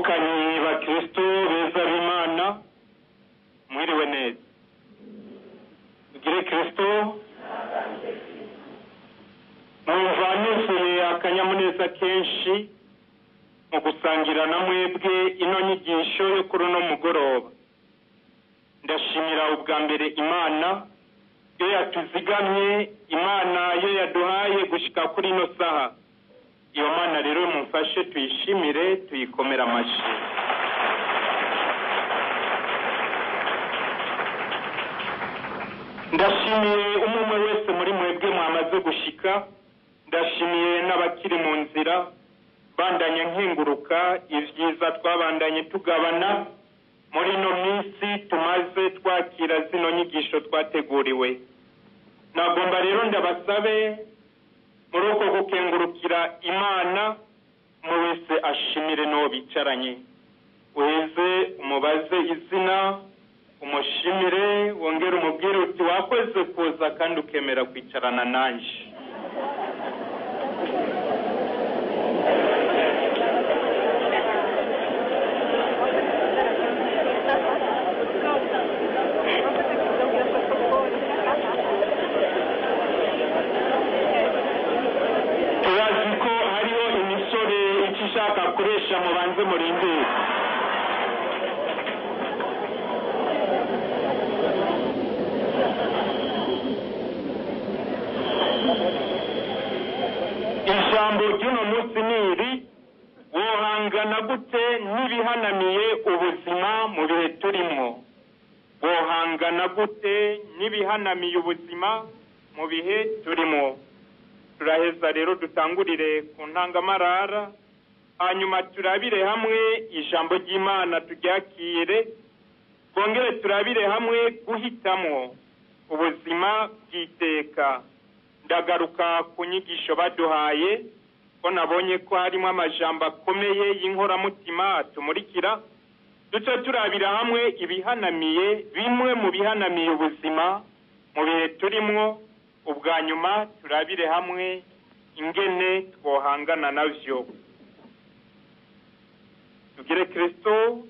bibukanyi bakristo beza b'imana mwiriwe neza ugire kristo numva nuzuye akanyamuneza kenshi mu gusangira na mwebwe ino nyigisho yo kuri uno mugoroba ndashimira ubwa mbere imana yo yatuzigamye imana yo yaduhaye gushika kuri ino saha iyo mana rero mumfashe tuyishimire tuyikomere amashyi ndashimiye umwe umwe wese muri mwebwe mwamaze gushika ndashimiye n'abakiri mu nzira bandanya nkenguruka ibyiza twabandanye tugabana muri ino minsi tumaze twakira zino nyigisho twateguriwe nagomba rero ndabasabe muri uko gukengurukira imana umwe wese ashimire n'uwo bicaranye uheze umubaze izina umushimire wongere umubwire uti wakoze kuza kandi ukemera kwicarana nanjye turazi ko hariho imisore icyo ishaka kuresha mubanze murindire ijambo ry'uno munsi ni iri wohangana gute n'ibihanamiye ubuzima mu bihe turimo wohangana gute n'ibihanamiye ubuzima mu bihe turimo turaheza rero dutangurire ku ntangamarara hanyuma turabire hamwe ijambo ry'imana turyakire twongere turabire hamwe guhitamo ubuzima bw'iteka ndagaruka ku nyigisho baduhaye ko nabonye ko harimo amajambo akomeye y'inkoramutima atumurikira duce turabira hamwe ibihanamiye bimwe mu bihanamiye ubuzima mu bihe turimwo ubwa nyuma turabire hamwe ingene twohangana navyo tugire kristo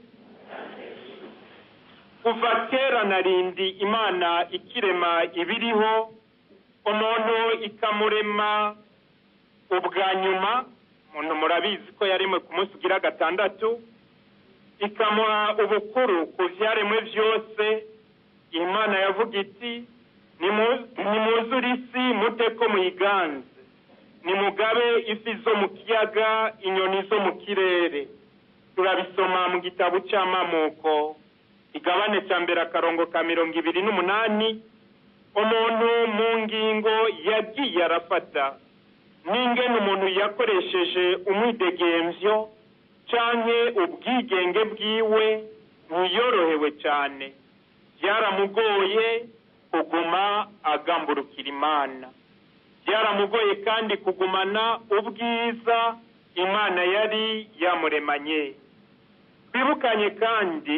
kuva kera na rindi imana ikirema ibiriho umuntu ikamurema ubwa nyuma umuntu murabizi ko yaremwe ku munsi ugira gatandatu ikamuha ubukuru ku vyaremwe vyose imana yavuga iti nimuzure isi mute ko muyiganze nimugabe ifi zo mu kiyaga inyoni zo mu kirere turabisoma mu gitabo c'amamuko igabane ca mbere akarongo ka mirongo ibiri n'umunani umuntu mu ngingo yagiye arafata n'ingene umuntu yakoresheje umwidegemvyo canke ubwigenge bwiwe ntiyorohewe cane byaramugoye kuguma agamburukira imana byaramugoye kandi kugumana ubwiza imana yari yamuremanye twibukanye kandi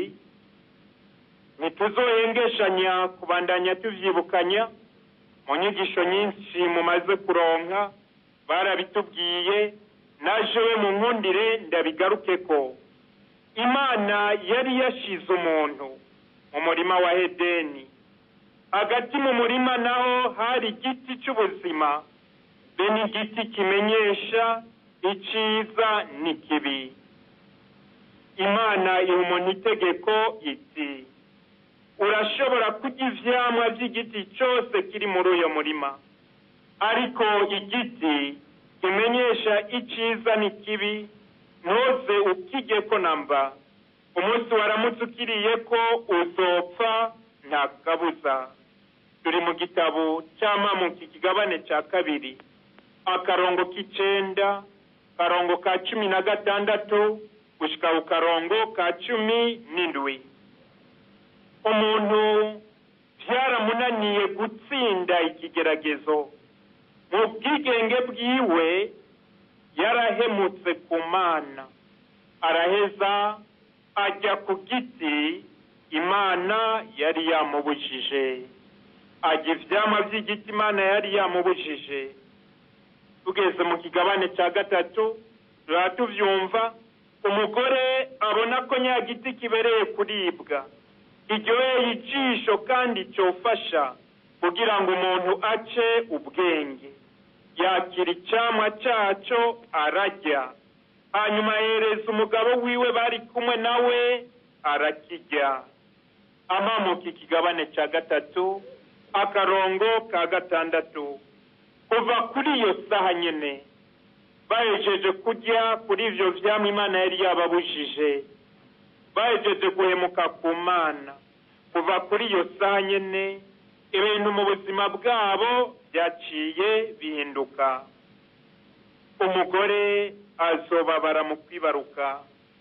ntituzohengeshanya kubandanya tuvyibukanya mu nyigisho nyinshi mumaze kuronka barabitubwiye najewe mu nkundire ndabigarukeko imana yari yashize umuntu mu murima wa edeni hagati mu murima naho hari igiti cy'ubuzima be n'igiti kimenyesha iciza n'ikibi imana iha umuntu itegeko iti urashobora kurya ivyamwa vy'igiti cyose kiri muri uyo murima ariko igiti kimenyesha iciza n'ikibi ntuze ukijyeko namba umunsi waramutse ukiriye ko uzopfa nta kabuza turi mu gitabo cy'amamuka ikigabane cya kabiri akarongo k'icenda karongo ka cumi na gatandatu gushika ku karongo ka cumi n'indwi umuntu byaramunaniye gutsinda ikigeragezo mu bwigenge bwiwe yarahemutse ku mana araheza ajya ku giti imana yari yamubujije ajya ivyama vy'igiti imana yari yamubujije tugeze mu kigabane cya gatatu tuba tuvyumva umugore abona ko nyagiti kibereye kuribwa iryoheye ijisho kandi cyofasha kugira ngo umuntu ace ubwenge yakira icyamwa cyaco arajya hanyuma yereza umugabo wiwe bari kumwe nawe arakijya amamuka ikigabane cya gatatu akarongo ka gatandatu kuva kuri iyo saha nyine bahejeje kujya kuri ibyo byamwa imana yari yababujije bahejeje guhemuka ku mana kuva kuri iyo saha nyine ibintu mu buzima bwabo byaciye bihinduka umugore azobabara mu kwibaruka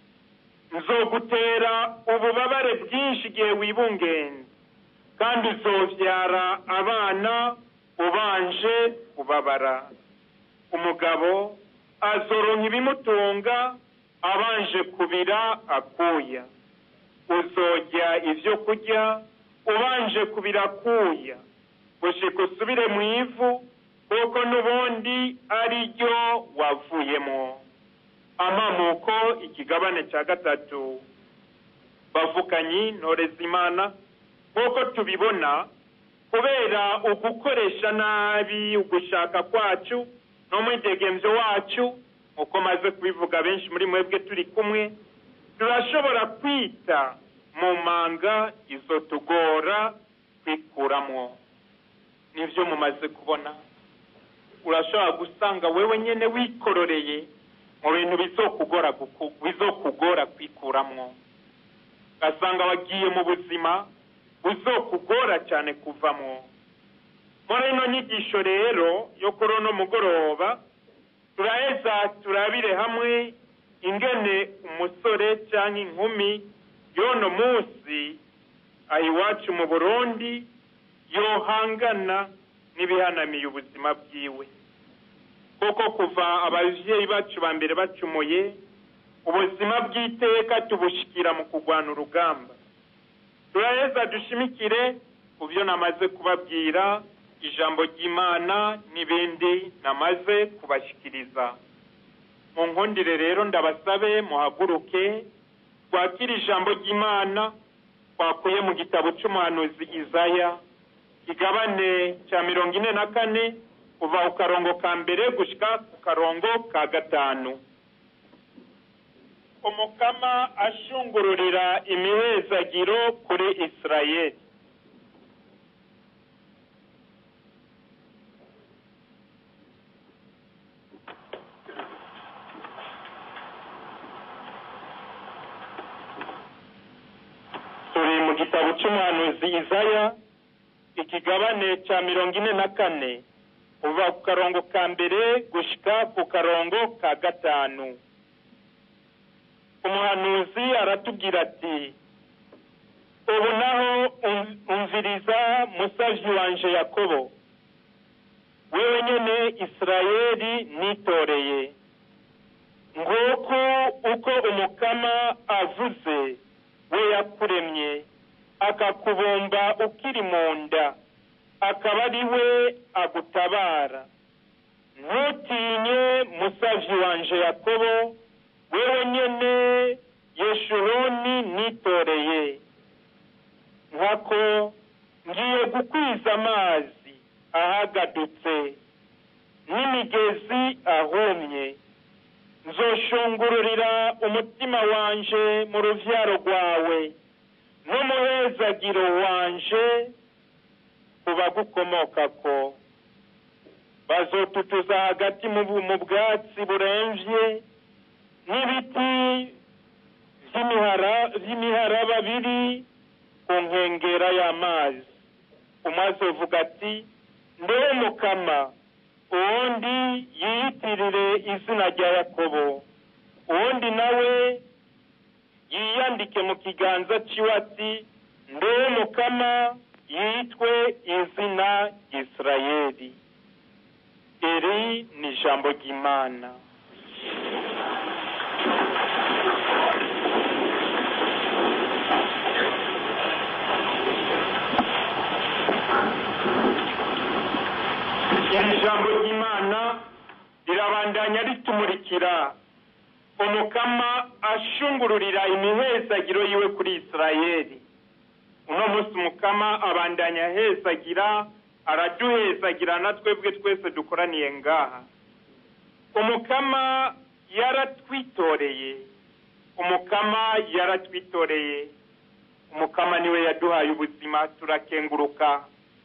nzogutera ububabare bwinshi igihe wibungenze kandi uzobyara abana ubanje kubabara umugabo azoronka ibimutunga abanje kubira akuya uzojya ibyo kurya ubanje kubira akuya gushika usubire mu ivu kuko n'ubundi ari ryo wavuyemo amamuko ikigabane cya gatatu bavukanyi ntoreza imana nk'uko tubibona kubera ugukoresha nabi ugushaka kwacu n'umwidegemvyo wacu uko maze kubivuga benshi muri mwebwe turi kumwe turashobora kwita mu manga izo tugora kwikuramwo nivyo mumaze kubona urashobora gusanga wewe nyene wikororeye mu bintu bizokugora bizokugora kwikuramwo ugasanga wagiye mu buzima buzokugora cyane kuvamwo muri ino nyigisho rero yo kuri uno mugoroba turaheza turabire hamwe ingene umusore cyangwa inkumi y'uno munsi aha iwacu mu burundi yohangana n'ibihanamiye ubuzima bwiwe kuko kuva ababyeyi bacu ba mbere bacumuye ubuzima bw'iteka tubushikira mu kurwana urugamba turaheza dushimikire ku byo namaze kubabwira ijambo ry'imana n'ibindi namaze kubashyikiriza mu nkundire rero ndabasabe muhaguruke twakire ijambo ry'imana twakuye mu gitabo cy'umuhanuzi izaya kigabane cya mirongo ine na kane kuva ku karongo ka mbere gushyika ku karongo ka gatanu umukama ashungururira imihezagiro kuri isirayeli turi mu gitabo cy'umuhanuzi izaya ikigabane cya mirongo ine na kane kuva ku karongo ka mbere gushyika ku karongo ka gatanu umuhanuzi aratubwira ati ubu naho umviriza musavyi wanje yakobo wewe nyene isirayeli nitoreye nguko uko umukama avuze we yakuremye akakubumba ukiri mu nda akaba ari we agutabara ntutinye musavyi wanje yakobo wewe nyene yeshuruni nitoreye nkako ngiye gukwiza amazi ahagadutse n'imigezi ahumye nzoshungururira umutima wanje mu ruvyaro rwawe n'umuhezagiro wanje ku bagukomokako bazotutuza hagati mu bwatsi buremvye n'ibiti vy'imiharaba biri ku nkengera y'amazi umwe azovuga ati ndewe mukama uwundi yiyitirire izina rya yakobo uwundi nawe yiyandike mu kiganza ciwe ati ndewe mukama yitwe izina ry'isirayeli iri ni ijambo ry'imana iri jambo ry'imana rirabandanya ritumurikira umukama ashungururira imihezagiro yiwe kuri isirayeli uno munsi umukama abandanya ahezagira araduhezagira na twebwe twese dukoraniye ngaha umukama yaratwitoreye umukama yaratwitoreye umukama niwe yaduhaye ubuzima turakenguruka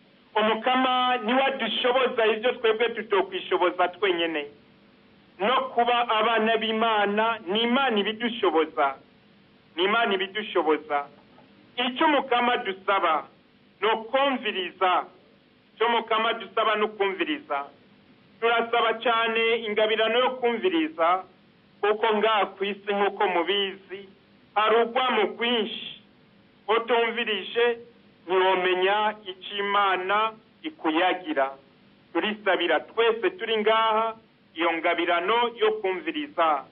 umukama niwe adushoboza ibyo twebwe tutokwishoboza twenyine no kuba abana b'imana ni imana ibidushoboza ni imana ibidushoboza icyo umukama dusaba ni ukumviriza icyo umukama dusaba ni ukumviriza turasaba cyane ingabirano yo kumviriza kuko ngaha ku isi nk'uko mubizi hari urwamo rwinshi utumvirije ntiwomenya icyo imana ikuyagira turisabira twese turi ngaha iyo ngabirano yo kumviriza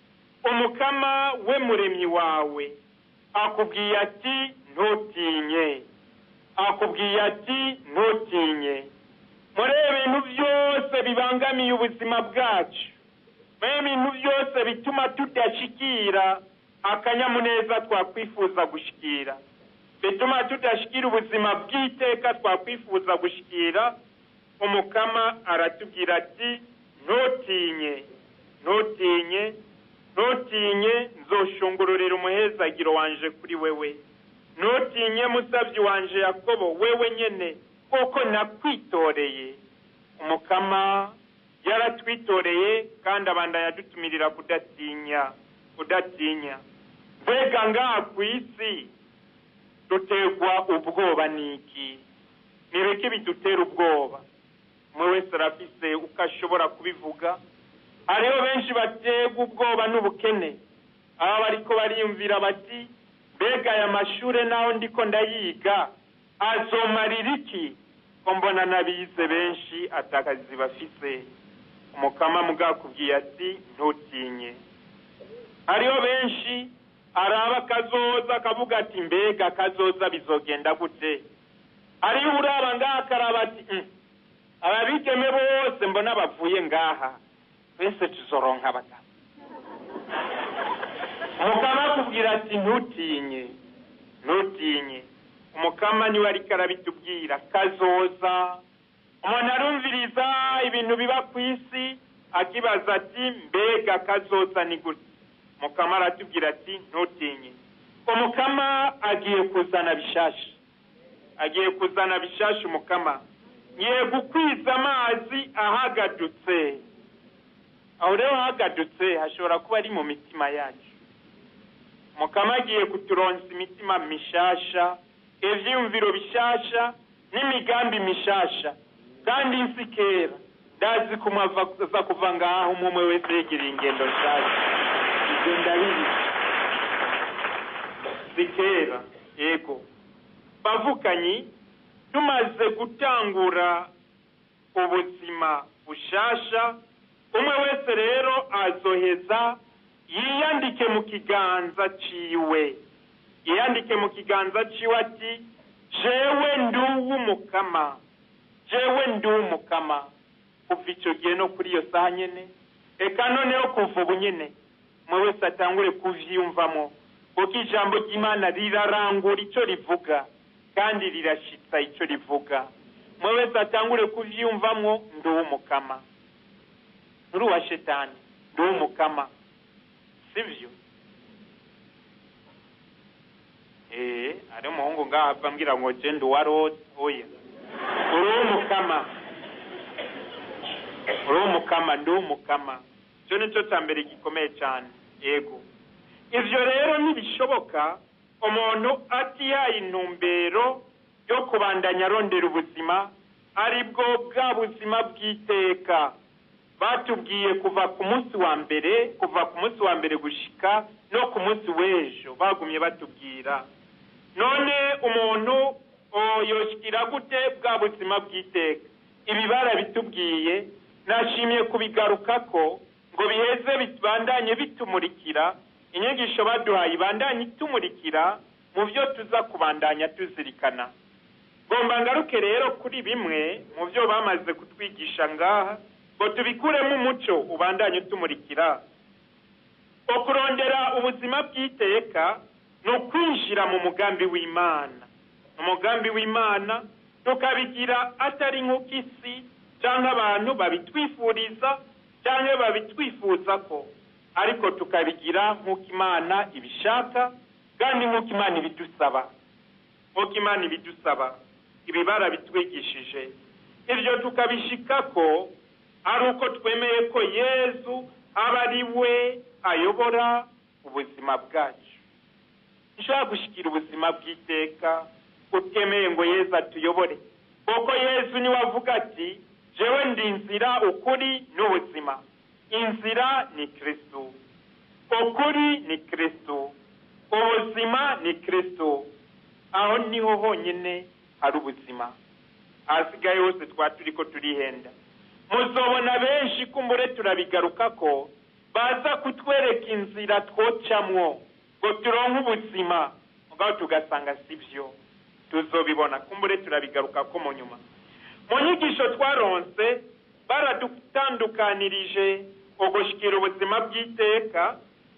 umukama we muremyi wawe akubwiye ati ntutinye akubwiye ati ntutinye muri ibintu byose bibangamiye ubuzima bwacu muri ibintu byose bituma tudashikira akanyamuneza twakwifuza gushikira bituma tudashikira ubuzima bw'iteka twakwifuza gushikira umukama aratubwira ati ntutinye ntutinye ntutinye nzoshungururira umuhezagiro wanje kuri wewe ntutinye musabyi wanje yakobo wewe nyene kuko nakwitoreye umukama yaratwitoreye kandi abandanya adutumirira kudatinya kudatinya mbega ngaha ku isi duterwa ubwoba n'iki nibiki bidutera ubwoba umwe wese arafise uko ashobora kubivuga hariho benshi baterwa ubwoba n'ubukene aba bariko bariyumvira bati mbega aya mashure naho ndiko ndayiga azomarira iki ko mbona n'abize benshi atakazi bafise umukama mugakubwiye ati ntutinye hariho benshi araba akazoza akavuga ati mbega akazoza bizogenda gute hariho uraba ngaha akaraba ati ababigeme bose mbona bavuye ngaha twese tuzoronka abagabo umukama akubwira ati ntutinye ntutinye umukama niwe ariko arabitubwira kazoza umuntu arumviriza ibintu biba ku isi akibaza ati mbega kazoza ni gute umukama aratubwira ati ntutinye umukama agiye kuzana bishasha agiye kuzana bishasha umukama ngiye gukwiza amazi ahagadutse aho rero hagadutse hashobora kuba ari mu mitima yacu umukama agiye kuturonsa imitima mishasha ivyiyumviro bishasha n'imigambi mishasha kandi nsi kera ndazi kumwaza kuva ngaho umwe umwe wese yegereye ingendo nshasha ibyo ndabizi zikera yego bavukanyi tumaze gutangura ubuzima bushasha umwe wese rero azoheza yiyandike mu kiganza ciwe yiyandike mu kiganza ciwe ati jewe nduw'umukama jewe nduw'umukama kuva ico gihe no kuri iyo saha nyene eka noneho kuva ubu nyene umwe wese atangure kuvyiyumvamo kuko ijambo ry'imana rirarangura ico rivuga kandi rirashitsa ico rivuga umwe wese atangure kuvyiyumvamwo nduw'umukama nturi uwa shetani nduw'umukama sivyo eh ari umuhungu ngaho ava ambwira ngo je ndi uwa rose oya uri uw'umukama uri uw'umukama ndi uw'umukama icyo ni cyo cya mbere gikomeye cyane yego ivyo rero ntibishoboka umuntu atihaye intumbero yo kubandanya arondera ubuzima aribwo bwa buzima bw'iteka batubwiye kuva ku munsi wa mbere kuva ku munsi wa mbere gushika no ku munsi w'ejo bagumye batubwira none umuntu yoshikira gute bwa buzima bw'iteka ibi barabitubwiye nashimiye kubigarukako ngo biheze bibandanye bitumurikira inyigisho baduhaye ibandanye itumurikira mu byo tuza kubandanya tuzirikana ngomba ngaruke rero kuri bimwe mu byo bamaze kutwigisha ngaha ngo tubikuremo umuco ubandanye utumurikira ukurondera ubuzima bw'iteka ni ukwinjira mu mugambi w'imana umugambi w'imana tukabigira atari nk'uko isi cyangwa abantu babitwifuriza cyangwa babitwifuza ko ariko tukabigira nk'uko imana ibishaka kandi nk'uko imana ibidusaba nk'uko imana ibidusaba ibi barabitwigishije ibyo tukabishika ko ari uko twemeye ko yezu aba ari we ayobora ubuzima bwacu nshobora gushyikira ubuzima bw'iteka utemeye ngo yezu atuyobore kuko yezu niwe avuga ati jewe ndi inzira ukuri n'ubuzima inzira ni kirisitu ukuri ni kirisitu ubuzima ni kirisitu aho niho honyine hari ubuzima ahasigaye hose twaba turi ko turihenda muzobona benshi kumbure turabigaruka ko baza kutwereka inzira twocamwo ngo turonke ubuzima mugabo tugasanga si byo tuzobibona kumbure turabigaruka ko mu nyuma mu nyigisho twaronse baradutandukanirije ugushikira ubuzima bw'iteka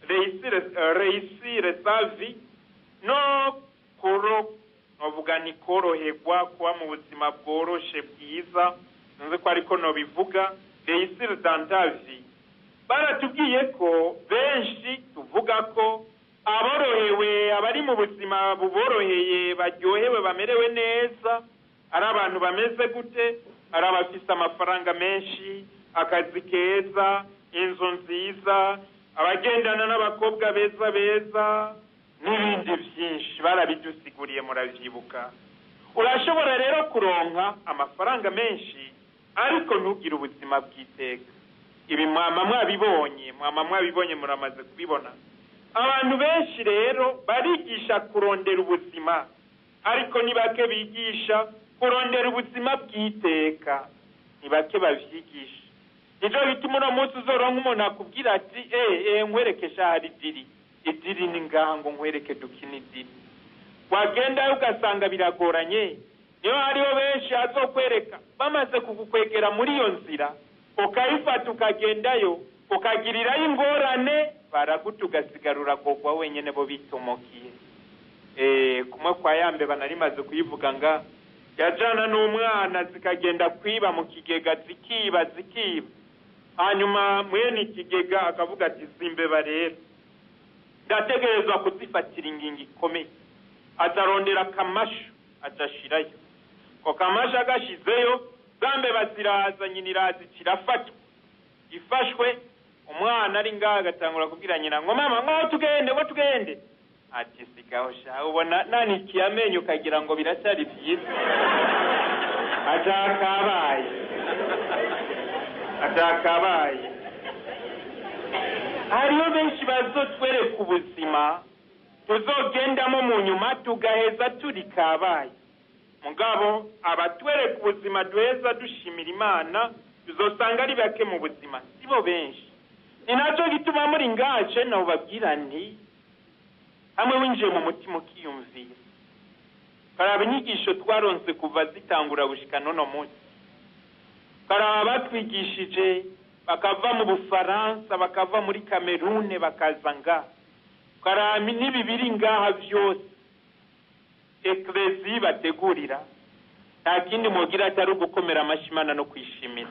reyisire savi no kuro novuga ni koroherwa kuba mu buzima bworoshe bwiza nzi ko ariko nobivuga reyisire dantavi baratubwiye ko benshi tuvuga ko aborohewe abari mu buzima buboroheye baryohewe bamerewe neza ari abantu bameze gute ari abafite amafaranga menshi akazi keza inzu nziza abagendana n'abakobwa beza beza n'ibindi byinshi barabidusiguriye murabyibuka urashobora rero kuronka amafaranga menshi ariko ntugire ubuzima bw'iteka ibi mwama mwabibonye mwama mwabibonye muramaze kubibona abantu benshi rero barigisha kurondera ubuzima ariko ni bake bigisha kurondera ubuzima bw'iteka ni bake babyigisha nicyo bituma uno munsi uzoronka umuntu akubwira ati eee nkwereke shahari idiri idiri ni ngaha ngo nkwereke dukine idiri wagendayo ugasanga biragoranye niyo hariho benshi azokwereka bamaze kugukwegera muri iyo nzira ukayifata ukagendayo ukagirirayo ingorane baraguta ugasigara uragogwa wenyine bo bitomokiye kumwe kwa yambe banarimaze kuyivuga nga yajana n'umwana zikagenda kwiba mu kigega zikiba zikiba hanyuma mwene ikigega akavuga ati zimbeba rero ndategerezwa kuzifatira ingingo ikomeye azarondera akamashu azashirayo ko kamashu agashizeyo za mbeba ziraza nyina iraza kirafatwa ifashwe umwana ari ngaha agatangura kubwira nyina ngo mama ngo tugende ngo tugende ati sigaho sha ubona nanikiye amenyo ukagira ngo biracyari byiza atakabaye atakabaye hariho benshi bazotwereka ubuzima tuzogendamo mu nyuma tugaheza turi kabaye mugabo abatwereka ubuzima duheza dushimira imana tuzosanga ari bake mu buzima sibo benshi ni nacyo gituma muri ngace nabo babwira nti hamwe winjiye mu mutima ukiyumvira karaba inyigisho twaronse kuva zitangura gushika nono munsi karaba batwigishije bakava mu bufaransa bakava muri kamerune bakaza ngaha karaba n'ibi biri ngaha byose ekerezi bategurira nta kindi mugira atari ugukomera amashyi imana no kwishimira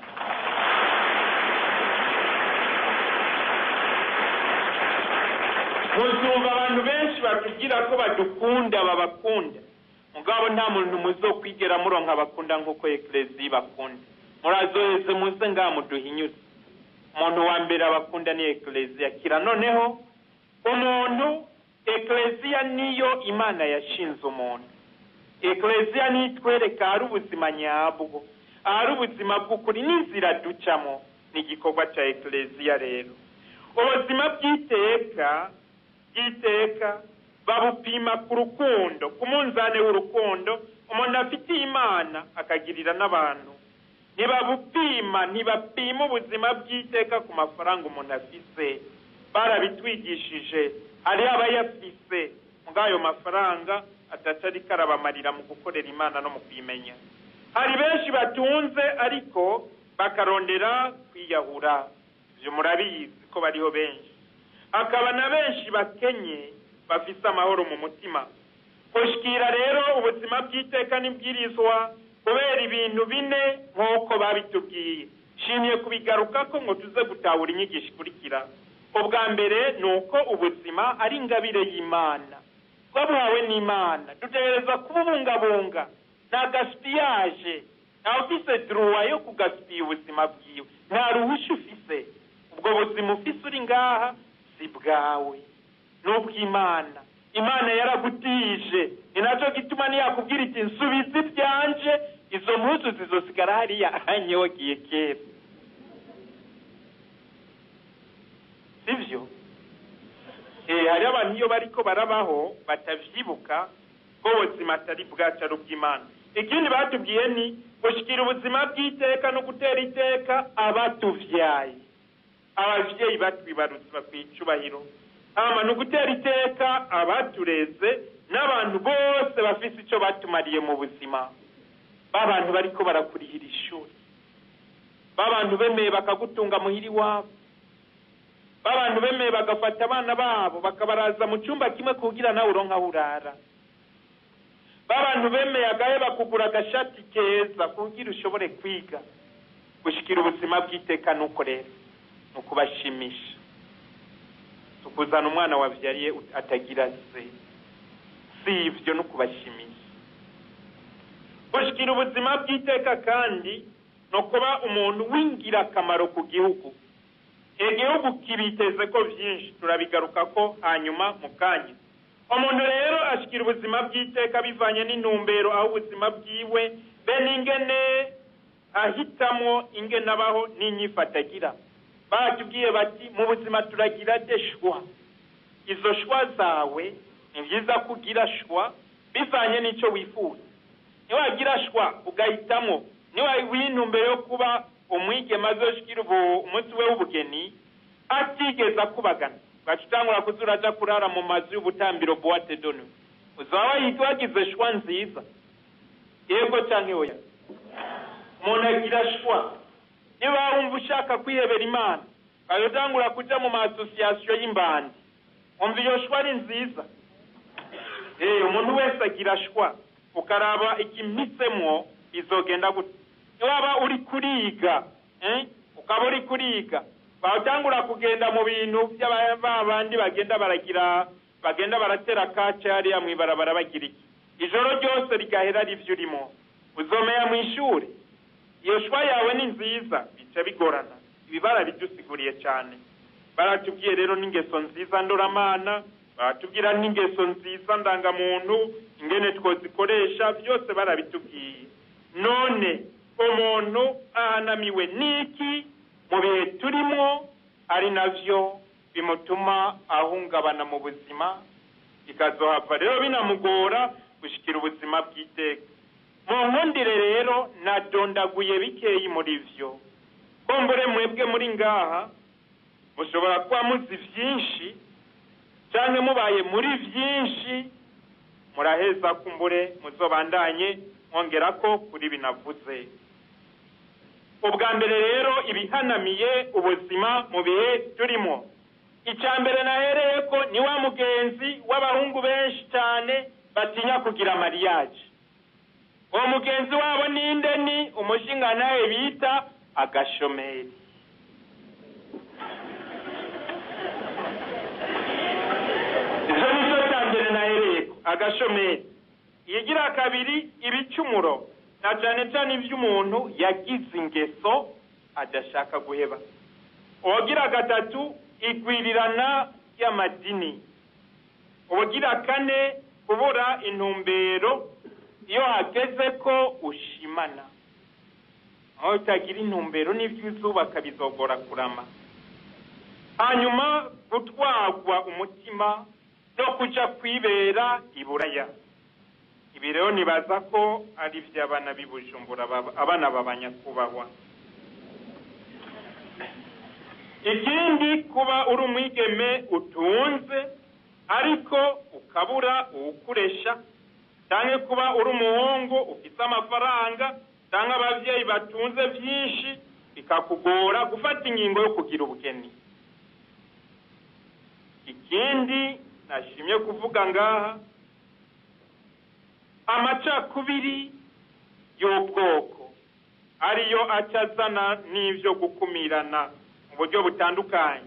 muzumva abantu benshi batubwira ko badukunda babakunda mugabo nta muntu muzokwigera muronka bakunda nk'uko ekerezi bakunda murazoheze muze ngaha muduhinyuze umuntu wa mbere abakunda ni ekereziya kira noneho umuntu ekereziya niyo imana yashinze umuntu ekereziya niyo itwereka ahari ubuzima nyabwo ahari ubuzima bw'ukuri n'inzira ducamo ni igikorwa cya ekereziya rero ubuzima bw'iteka bw'iteka babupima ku rukundo ku munzani w'urukundo umuntu afitiye imana akagirira n'abantu ntibabupima ntibapima ubuzima bw'iteka ku mafaranga umuntu afise barabitwigishije hariho abayafise muri ayo mafaranga atari karabamarira mu gukorera imana no mu kuyimenya hari benshi batunze ariko bakarondera kwiyahura ibyo murabizi ko bariho benshi hakaba na benshi bakenye bafise amahoro mu mutima gushikira rero ubuzima bw'iteka n'ibwirizwa kubera ibintu bine nk'uko babitubwiye nshimiye kubigarukako ngo tuze gutahura inyigisho ikurikira ubwa mbere ni uko ubuzima ari ingabire y'imana twabuhawe n'imana dutegereza kububungabunga nta gasipiyaje nta ufise duruwa yo kugasipiya ubuzima bwiwe nta ruhusha ufise ubwo buzima ufise uri ngaha si bwawe ni ubw'imana imana yaragutije ni nacyo gituma ntiyakubwira iti nsubiza ibyanje izo mpuzu zizosigara hariya ahanyogiye kera sibyo hari abantu iyo bariko barabaho batavyibuka ko ubuzima atari bwacu ari ubw'imana ikindi batubwiye ni gushikira ubuzima bw'iteka no gutera iteka abatuvyaye abavyeyi batwibarutse bakwiye icubahiro hama ni ugutera iteka abatureze n'abantu bose bafise ico batumariye mu buzima b'abantu bariko barakurihira ishuri b'abantu bemeye bakagutunga muhiri wabo b'abantu bemeye bagafata abana babo bakabaraza mu cyumba kimwe kugira nawe uronka aho urara b'abantu bemeye agahe bakugura agashati keza kugira ushobore kwiga gushikira ubuzima bw'iteka nuko rero ni ukubashimisha tukuzana umwana wabyariye atagira se si ibyo no kubashimisha gushikira ubuzima bw'iteka kandi ni ukuba umuntu w'ingirakamaro ku gihugu igihugu kibiteze ko byinshi turabigaruka ko hanyuma mu kanya umuntu rero ashikira ubuzima bw'iteka bivanye n'intumbero aho ubuzima bwiwe be n'ingene ahitamo ingene abaho n'inyifata agira batubwiye bati mu buzima turagira de shwa izo shwa zawe ni byiza ko ugira shwa bivanye n'icyo wifuza niwagira shwa ugahitamo niwintumbero yo kuba umwigema azoshikira umunsi we w'ubugeni atigeze akubagana ugaca utangura kuza uraja kurara mu mazu y'ubutambiro boite donu uzaba wagize shwa nziza yego canke oya umuntu agira shwa niba wumva ushaka kwihebera imana ugaca utangura kuja mu maasosiyasiyo y'imbandi wumva iyo shwa ari nziza umuntu wese agira shwa ukaraba ikimpisemwo izogenda gute niwaba uri kuriga ukaba uri kuriga batangura kugenda mu bintu by'abandi bagenda baragira bagenda baratera kace hariya mw'ibarabara bagira iki ijoro ryose rigahera ari byo urimo uzomenya mu ishuri iyo shwa yawe ni nziza bica bigorana ibi barabidusiguriye cyane baratubwiye rero n'ingeso nziza ndoramana baratubwira n'ingeso nziza ndangamuntu ingene twozikoresha byose barabitubwiye none umuntu ahanamiwe n'iki mu bihe turimo ari navyo bimutuma ahungabana mu buzima bikazohava rero binamugora gushikira ubuzima bw'iteka mu nkundire rero nadondaguye bikeyi muri vyo kombure mwebwe muri ngaha mushobora kuba muzi vyinshi canke mubaye muri vyinshi muraheza kumbure muzobandanye mwongerako kuri binavuze ubwa mbere rero ibihanamiye ubuzima mu bihe turimo icya mbere nahereye ko ni wa mugenzi w'abahungu benshi cyane batinya kugira mariyaje uwo mugenzi wabo ninde ni umushinga nawe bita agashomeri izo ni zo cya mbere nahereye ko agashomeri iyigira kabiri ibicumuro na cyane cyane iby'umuntu yagize ingeso adashaka guheba uwagira gatatu igwirirana ry'amadini ubugira kane kubura intumbero iyo hageze ko ushimana aho utagira intumbero n'ibyo uzubaka bizogora kurama hanyuma gutwarwa umutima no kuja kwibera iburaya ibi rero nibaza ko ari iby'abana b'i bujumbura abana b'abanyakubahwa ikindi kuba uri umwigeme utunze ariko ukabura uwukoresha cyangwa kuba uri umuhungu ufite amafaranga cyangwa ababyeyi batunze byinshi bikakugora gufata ingingo yo kugira ubugeni ikindi nashimye kuvuga ngaha amacakubiri y'ubwoko ariyo acazana n'ibyo gukumirana mu buryo butandukanye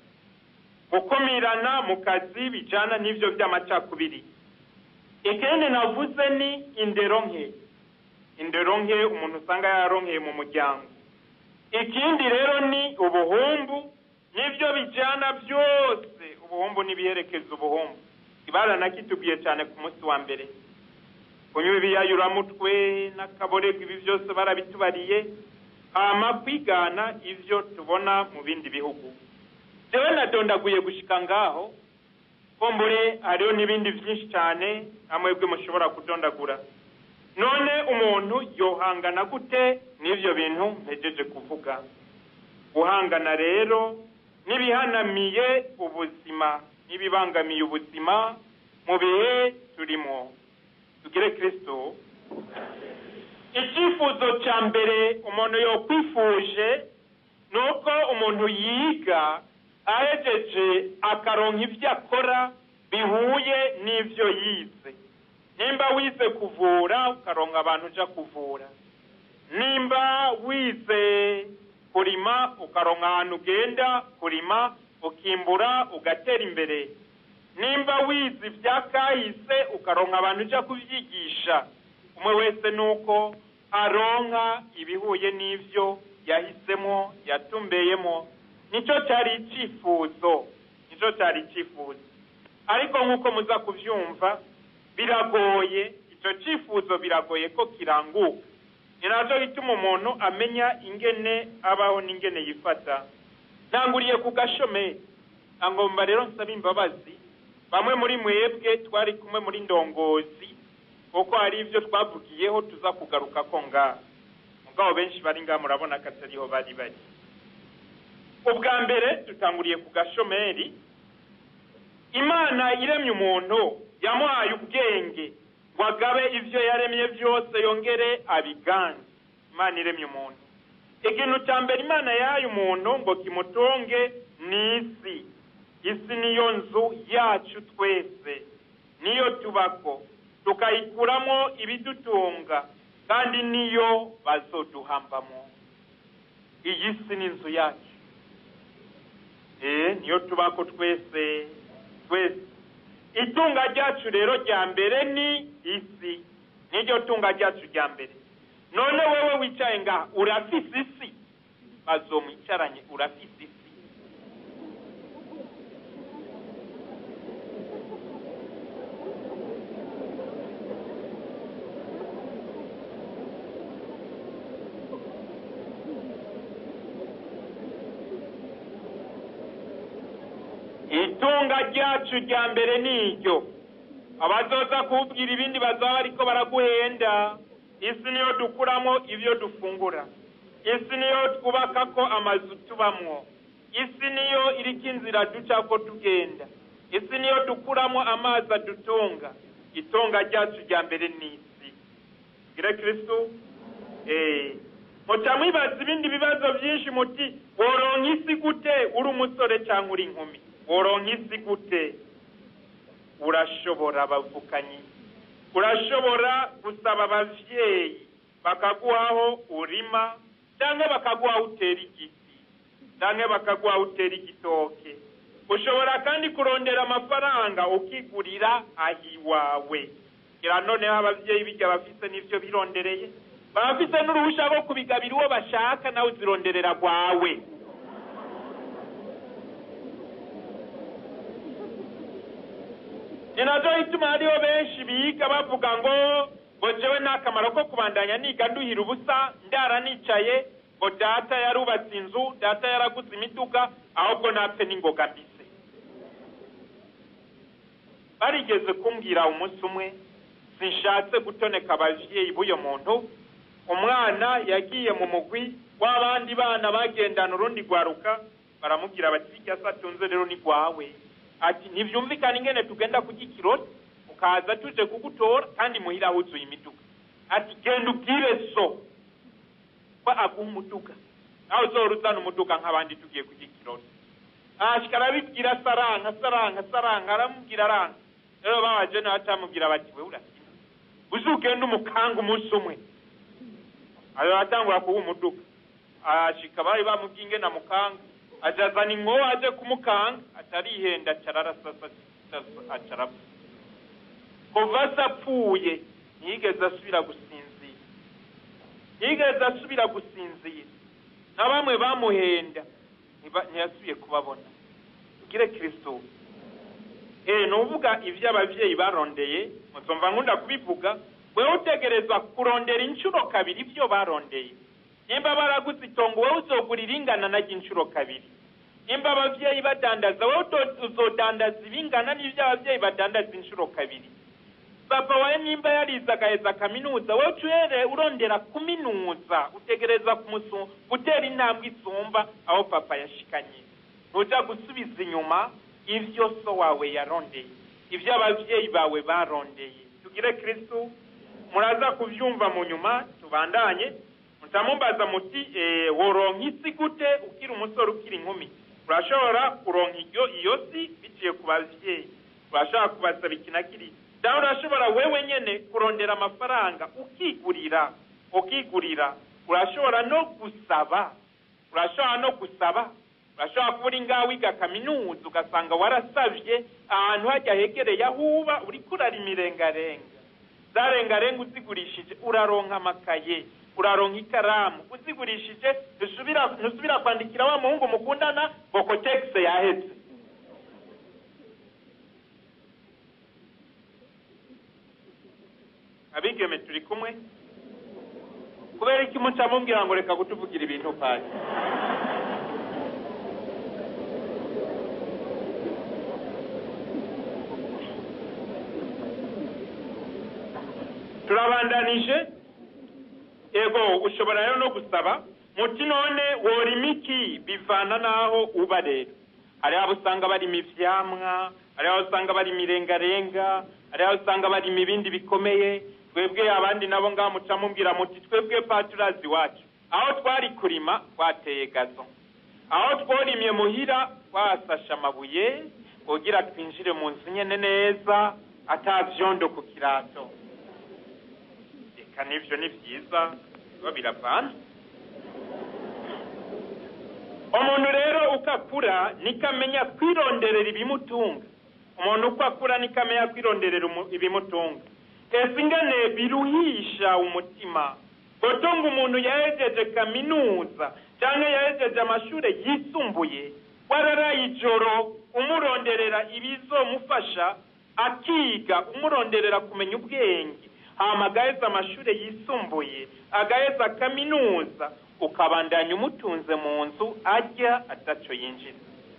gukumirana mu kazi bijyana n'ibyo by'amacakubiri ikindi navuze ni indero nke indero nke umuntu usanga yaronkeye mu muryango ikindi rero ni ubuhumbu n'ibyo bijyana byose ubuhumbu n'ibiherekeza ubuhumbu ibaranakitubwiye cyane ku munsi wa mbere kunywa ibiyayuramutwe n'akaborerwa ibi byose barabitubariye hama kwigana ibyo tubona mu bindi bihugu jewe nadondaguye gushika ngaho kumbure hariho n'ibindi byinshi cyane amwebwe mushobora kudondagura none umuntu yohangana gute n'ibyo bintu mpejeje kuvuga guhangana rero n'ibihanamiye ubuzima n'ibibangamiye ubuzima mu bihe turimo tugire kirisito icyifuzo cya mbere umuntu yokwifuje ni uko umuntu yiga ahejeje akaronka ibyo akora bihuye n'ibyo yize nimba wize kuvura ukaronka abantu ujya kuvura nimba wize kurima ukaronka ahantu ugenda kurima ukimbura ugatera imbere nimba wize ibya kahise ukaronka abantu ujya kubyigisha umwe wese ni uko aronka ibihuye n'ibyo yahisemo yatumbeyemo nicyo cyari icyifuzo nicyo cyari icyifuzo ariko nk'uko muza kubyumva biragoye icyo cyifuzo biragoye ko kiranguka ni nacyo gituma umuntu amenya ingene abaho n'ingene yifata ntanguriye ku gashomeri ngomba rero nsaba imbabazi bamwe muri mwebwe twari kumwe muri ndongozi kuko hari ibyo twavugiyeho tuza kugaruka ko ngaha mugabo benshi bari ngaha murabona ko atariho bari bari ubwa mbere dutanguriye ku gashomeri imana iremye umuntu yamuhaye ubwenge ngo agabe ibyo yaremye byose yongere abiganze imana iremye umuntu ikintu cya mbere imana yahaye umuntu ngo kimutunge ni isi isi niyo nzu yacu twese niyo tubako tukayikuramo ibidutunga kandi niyo bazoduhambamo iyi si ni inzu yacu eee niyo tubako twese twese itunga ryacu rero rya mbere ni isi niryo tunga ryacu rya mbere none wowe wicaye ngaha urafise isi bazomwicaranye urafise isi itunga ryacu rya mbere ni iryo abazoza kubwira ibindi bazaba ariko baraguhenda isi niyo dukuramo ibyo dufungura isi niyo twubaka ko amazu tubamwo isi niyo iriko inzira duca ko tugenda isi niyo dukuramo amazi adutunga itunga ryacu rya mbere ni isi gire kirisitu eee muca mwibaza ibindi bibazo byinshi muti woronka isi gute uri umusore cyangwa uri inkumi woronka isi gute urashobora bavukanyi urashobora gusaba abavyeyi bakaguhaho urima cyangwa bakaguha utera igiti cyangwa bakaguha utera igitoke ushobora kandi kurondera amafaranga ukigurira ahiwawe gira noneho abavyeyi bijya bafise n'ivyo birondereye bafise n'uruhusha rwo kubigabira uwo bashaka nawe uzironderera rwawe ni nacyo ituma hariho benshi biga bavuga ngo ngo jewe nta kamaro ko kubandanya niga nduhira ubusa ndara nicaye ngo data yarubatse inzu data yaraguze imiduga ahubwo napfe n'ingoga mbise barigeze kumbwira umunsi umwe sinshatse gutoneka abavyeyi b'uyo muntu umwana yagiye mu mugwi w'abandi bana bagendana urundi rwaruka baramubwira bati irya se atunze rero ni rwawe ati ntibyumvikane ingene tugenda kurya ikirori ukaza tuje kugutora kandi muhira huzuye imiduga ati genda ubwire so ko aguha umuduga nawe uzora uzana umuduga nk'abandi tugiye kurya ikirori ashika arabibwira saranka saranka saranka aramubwira aranga rero babaje nawe atamubwira bati we urakina uzi ugenda umukanga umunsi umwe ayo atangura kuba umuduga ashika bari bamubwiye ingene amukanga aja azana inkoho aje kumukanga atarihenda acararasasa acarapfa kuva se apfuye ntiyigeze asubira gusinzira ntiyigeze asubira gusinzira na bamwe bamuhenda ntiba- ntiyasubiye kubabona ugire kristo eh ni uvuga ibyo ababyeyi barondeye muzumva nkunda kubivuga wewe utegerezwa kurondera inshuro kabiri ibyo barondeye nimba baraguze itongo wowe uzogura iringana naryo inshuro kabiri nimba ababyeyi badandaza wowe uto- uzodandaza ibingana n'ibyo ababyeyi badandaza inshuro kabiri papa wawe nimba yarize agaheza kaminuza wowe ucuhere urondera kuminuza utegereza kumusu gutera intambwe isumba aho papa yashikanye ntuja gusubiza inyuma ibyo so wawe yarondeye ibyo ababyeyi bawe barondeye tugire kristu muraza kubyumva mu nyuma tubandanye mutamumbaza muti eh, woronka isi gute ukiri umusore ukiri inkumi urashobora kuronka iryo iyo si biciye ku babyeyi urashobora kubasaba iki na kiriya dawe urashobora wewe nyene kurondera amafaranga ukigurira ukigurira urashobora no gusaba urashobora no gusaba urashobora kuba uri ngaho wiga kaminuza ugasanga warasavye ahantu hajya hegereye aho uba uriko urarima irengarenga za rengarenga uzigurishije uraronka amakaye uraronka ikaramu uzigurishije ntusubira ntusubira kwandikira wa muhungu mukundana ngo kotegisi yaheze abigeme turi kumwe kubera iki muca mubwira ngo reka kutuvugira ibintu pasi turabandanije ego ushobora rero no gusaba muti none worima iki bivana n'aho uba rero hari abo usanga barima ivyamwa hari abo usanga barima irengarenga hari abo usanga barima ibindi bikomeye twebwe abandi nabo ngaho muca mubwira muti twebwe paturazi iwacu aho twari kurima twateye gazo aho tworimye muhira twasashe amabuye kugira twinjire mu nzu nyene neza ata vyondo ku kirato eka n'ivyo ni vyiza biba biravanze umuntu rero uko akura niko amenya kwironderera ibimutunga umuntu uko akura niko amenya kwironderera umu- ibimutunga ese ingane biruhisha umutima gotonga umuntu yahejeje kaminuza cyangwa yahejeje amashuri yisumbuye wararaye ijoro umuronderera ibizomufasha akiga umuronderera kumenya ubwenge hama agaheza amashuri yisumbuye agaheza kaminuza ukabandanya umutunze mu nzu ajya ataco yinjira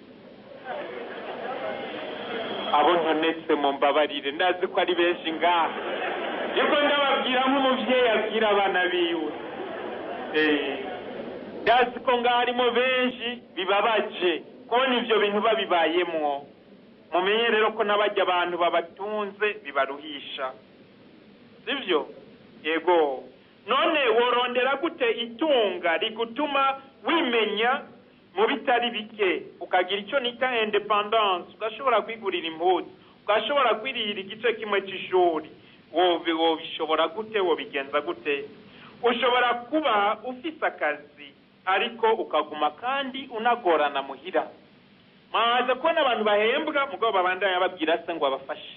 abo ntonetse mu mbabarire ndazi ko ari benshi ngaha niko ndababwira nk'umuvyeyi abwira abana biwe Eh, ndazi ko ngaho harimo benshi bibabaje kubona ivyo bintu babibayemwo mumenye rero ko n'abajya abantu babatunze bibaruhisha sivyo yego none worondera gute itunga rigutuma wimenya mu bitari bike ukagira icyo nita independance ugashobora kwigurira impuzu ugashobora kwirira igice kimwe c'ishuri wobi wobishobora gute wobigenza gute ushobora kuba ufise akazi ariko ukaguma kandi unagorana muhira mwaza kubona abantu bahembwa mugabo babandanya babwira se ngo abafashe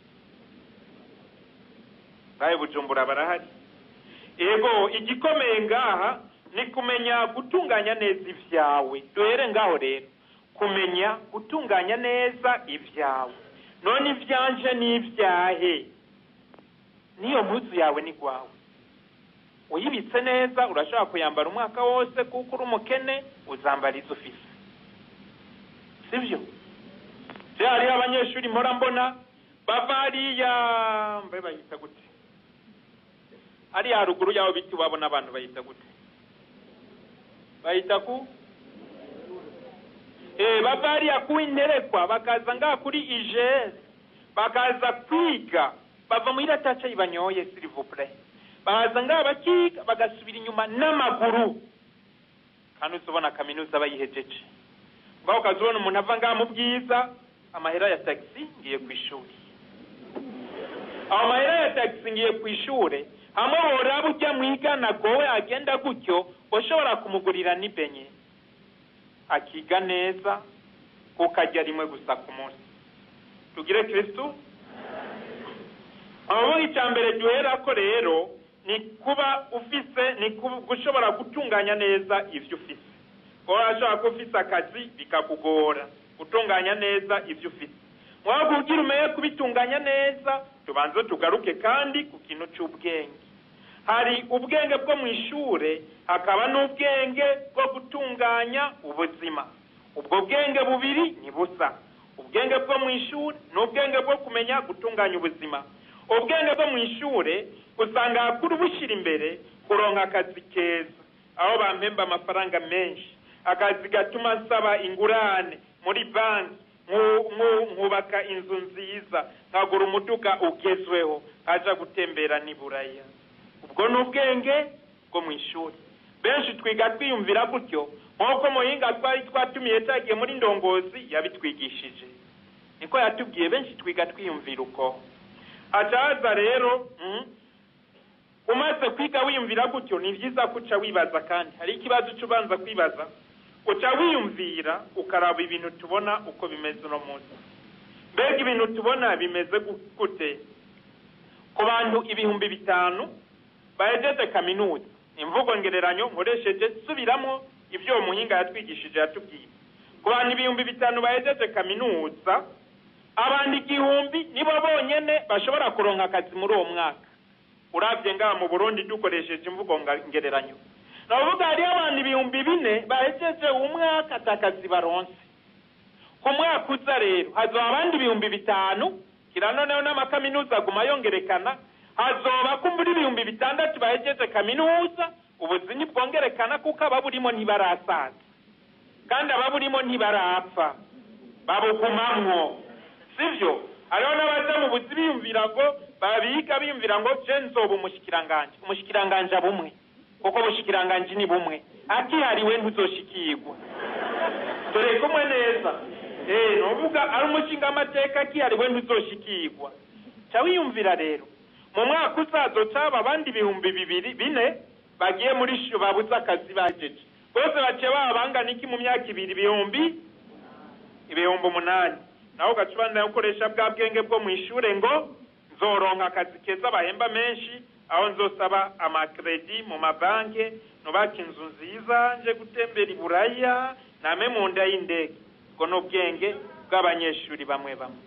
ngahe bujumbura barahari ego igikomeye ngaha ni kumenya gutunganya neza ivyawe duhere ngaho rero kumenya gutunganya neza ivyawe none ivyanje n'ivyahe niyo mpuzu yawe ni gwawe uyibitse neza urashobora kuyambara umwaka wose kuko uri umukene uzambara izo ufise sivyo je hariho abanyeshuri mpora mbona bava hariya mbe bayita gute hariya haruguru yaho biti wabo n'abantu bayita gute bayita ku eh bava hariya ku interekwa bakaza ngaha kuri igere bakaza kwiga bava muri rataca ibanyoye s'il vous plaît baza ngaha bakiga bagasubira inyuma n'amaguru kandi uzobona kaminuza bayihejeje ngaho ukaza ubona umuntu ava ngaha mu bwiza amahera ya tagisi ngiye ku ishuri aho mahera ya tagisi ngiye ku ishuri hamwe woraba ujya mu igana gowe agenda gutyo ushobora kumugurira n'ibenye akiga neza kuko ajya rimwe gusa ku munsi tugire kirisitu aho icya mbere duhera ko rero ni kuba ufise ni gushobora gutunganya neza ibyo ufise kuba urashobora kuba ufise akazi bikakugora gutunganya neza ibyo ufise mwaba kugira umenye kubitunganya neza tubanze tugaruke kandi ku kintu cy'ubwenge hari ubwenge bwo mu ishuri hakaba n'ubwenge bwo gutunganya ubuzima ubwo bwenge bubiri ni busa ubwenge bwo mu ishuri ni ubwenge bwo kumenya gutunganya ubuzima ubwenge bwo mu ishuri usanga hakuru bushyira imbere kuronka akazi keza aho bampemba amafaranga menshi akazi gatuma nsaba ingurane muri banki nkubaka inzu nziza nkagura umuduga ugezweho nkaja gutembera n'iburaya ubwo ni ubwenge bwo mu ishuri benshi twiga twiyumvira gutyo nk'uko muhinga twari twatumiye cyagiye muri ndongozi yabitwigishije niko yatubwiye benshi twiga twiyumvira uko hacaza rero umaze kwiga wiyumvira gutyo ni byiza ko uca wibaza kandi hari ikibazo uca ubanza kwibaza uca wiyumvira ukaraba ibintu tubona uko bimeze uno munsi mbega ibintu tubona bimeze gute ku bantu ibihumbi bitanu bahejeje kaminuza imvugo ngereranyo nkoresheje subiramo ibyo uwo muhinga yatwigishije yatubwiye ku bantu ibihumbi bitanu bahejeje kaminuza abantu igihumbi nibo bonyine bashobora kuronka akazi muri uwo mwaka urabye ngaha mu burundi dukoresheje imvugo ngereranyo navuga hariyo abantu ibihumbi bine bahejeje umwaka atakazi baronse ku mwaka uza rero hazoba abandi ibihumbi bitanu kira noneho n'amakaminuza aguma yongerekana hazoba kumbura ibihumbi bitandatu bahejeje kaminuza ubuzima bwongerekana kuko ababurimo ntibarasaza kandi ababurimo ntibarapfa babugumamwo sibyo hariho n'abaja mu buzi biyumvira ngo babiga biyumvira ngo je nzoba umushikiranganje umushikiranganje abumwe kuko ubushikiranganje ni bumwe akihariwe ntuzoshikirwa dore kumwe neza eh nuvuga ari umushinga amateka akihariwe ntuzoshikirwa ca wiyumvira rero mu mwaka uzazo caba abandi ibihumbi bibiri bine bagiye muri sho babuze akazi bajeje bose baciye baba bangana iki mu myaka ibiri ibihumbi ibihumbi umunani nawe ugaca gukoresha bwa bwenge bwo mu ishure ngo nzoronka akazi keza bahemba menshi aho nzosaba amakredi mu mabanki nubaka inzu nziza nje gutembera iburaya name mu nda y'indege ubwo ni ubwenge bw'abanyeshuri bamwe bamwe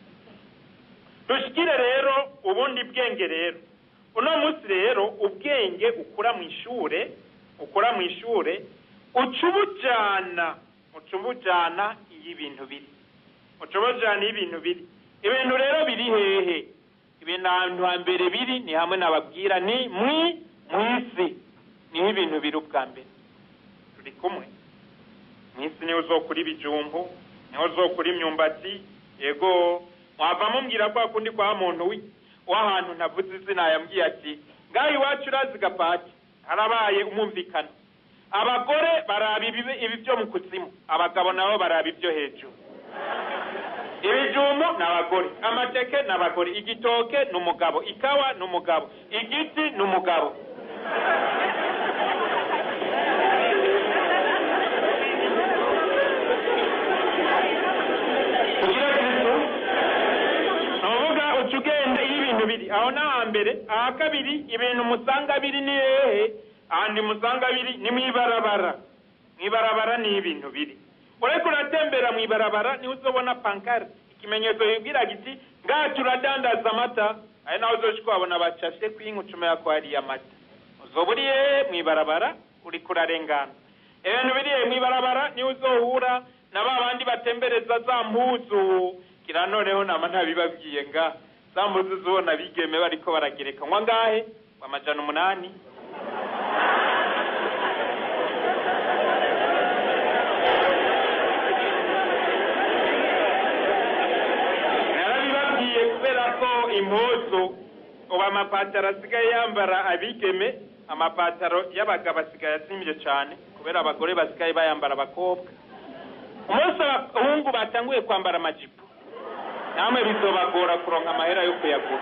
dushikire rero ubundi bwenge rero uno munsi rero ubwenge ukura mu ishure ukura mu ishure uca ubujana uca ubujana iyo ibintu biri uca ubujana iyo ibintu biri ibintu rero biri hehe ibintu ahantu hambere biri ni hamwe nababwira ni mwi mu isi niho ibintu biri ubwa mbere turi kumwe mu isi niho uzokura ibijumbu niho uzokura imyumbati yego mwava mumbwira kwa kundi kwa muntu w'ahantu ntavuze izina yambwiye ati ngaho iwacu urazi gapaki harabaye umumvikano abagore baraba ibi byo mu kuzimu abagabo nabo baraba ibyo hejuru ibijumbu ni abagore amateke ni abagore igitoke ni umugabo ikawa ni umugabo igiti ni umugabo kugira kristo ni uvuga uca ugenda iyo ibintu biri aho ni ahambere aha kabiri ibintu musanga biri ni hehe ahandi musanga biri ni mu ibarabara mu ibarabara ni ibintu biri ureko uratembera mu ibarabara niho uzobona pankari ikimenyetso kibwira giti ngaha turadandaza amata ari naho uzoca kuhabona bacashe kwinkucuma ko hariye amata uzoba uriye mu ibarabara uriko urarengana ibintu biriye mu ibarabara niho uzohura na ba bandi batembereza za mpuzu kira noneho nama ntabibabwiye nga za mpuzu zubona bigeme bariko baragereka nywa ngahe amajana umunani narabibabwiye kubera ko impuzu ubu amapataro asigaye yambara abigeme amapataro y'abagabo asigaye azimvye cane kubera abagore basigaye bayambara abakobwa umunsi abahungu batanguye kwambara amajipo namwe bizobagora kuronka amahera yo kuyagura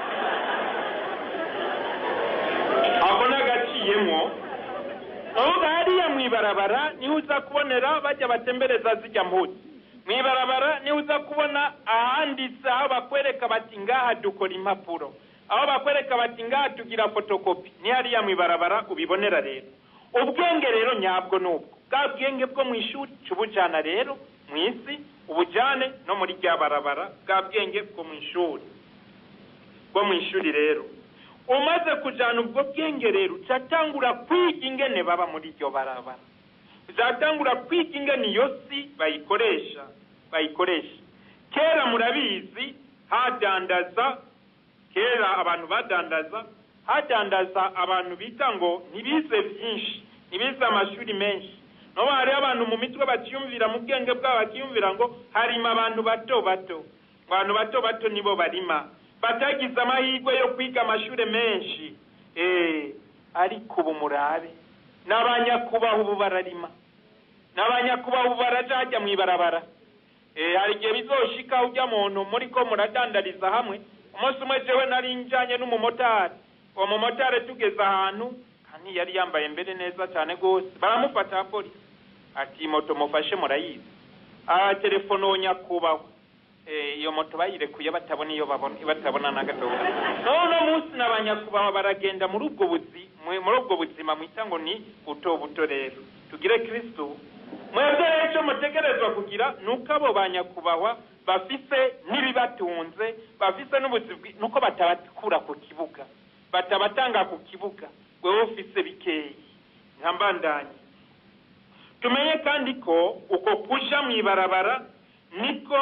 ako n'agaciyemwo uvuga hariya mw'ibarabara niho uza kubonera bajya batembereza zijya mpuzi mw'ibarabara niho uza kubona ahanditse aho bakwereka bati ngaha dukora impapuro aho bakwereka bati ngaha tugira fotokopi ni hariya mw'ibarabara ubibonera rero ubwenge rero nyabwo ni ubwo bwa bwenge bwo mu ishuri tubujyana rero mu isi ubujyane no muri rya barabara bwa bwenge bwo mu ishuri bwo mu ishuri rero umaze kujyana ubwo bwenge rero ucatangura kwiga ingene baba muri iryo barabara uzatangura kwiga ingene iyo si bayikoresha bayikoresha kera murabizi hadandaza kera abantu badandaza hadandaza abantu bita ngo ntibize byinshi ntibize amashuri menshi noneho hariho abantu mu mitwe bakiyumvira mu bwenge bwabo bakiyumvira ngo harima abantu bato bato abantu bato bato nibo barima batagize amahirwe yo kwiga amashuri menshi eee ariko ubu murabe n'abanyakubahwa ubu bararima n'abanyakubahwa ubu baraja hajya mu ibarabara eee hari igihe bizoshika ujya muntu muri ko muradandariza hamwe umunsi umwe jewe nari njanye n'umumotari uwo mumotari tugeze ahantu kandi yari yambaye mbere neza cyane rwose baramufata polisi ati moto mufashe murayizi aha telefone uwo nyakubahwa iyo moto bayirekuye batabona iyo babona batabona na gatoya none munsi n'abanyakubahwa baragenda muri ubwo buzi muri ubwo buzima mwita ngo ni buto buto rero tugire kristo mwebwe rero icyo mutegerezwa kugira ni uko abo banyakubahwa bafise n'ibibatunze bafise n'ubuzi nuko batabakura ku kibuga batabatanga ku kibuga wewe ufise bikeyi nka mbandanye tumenye kandi ko uko kuja mu ibarabara niko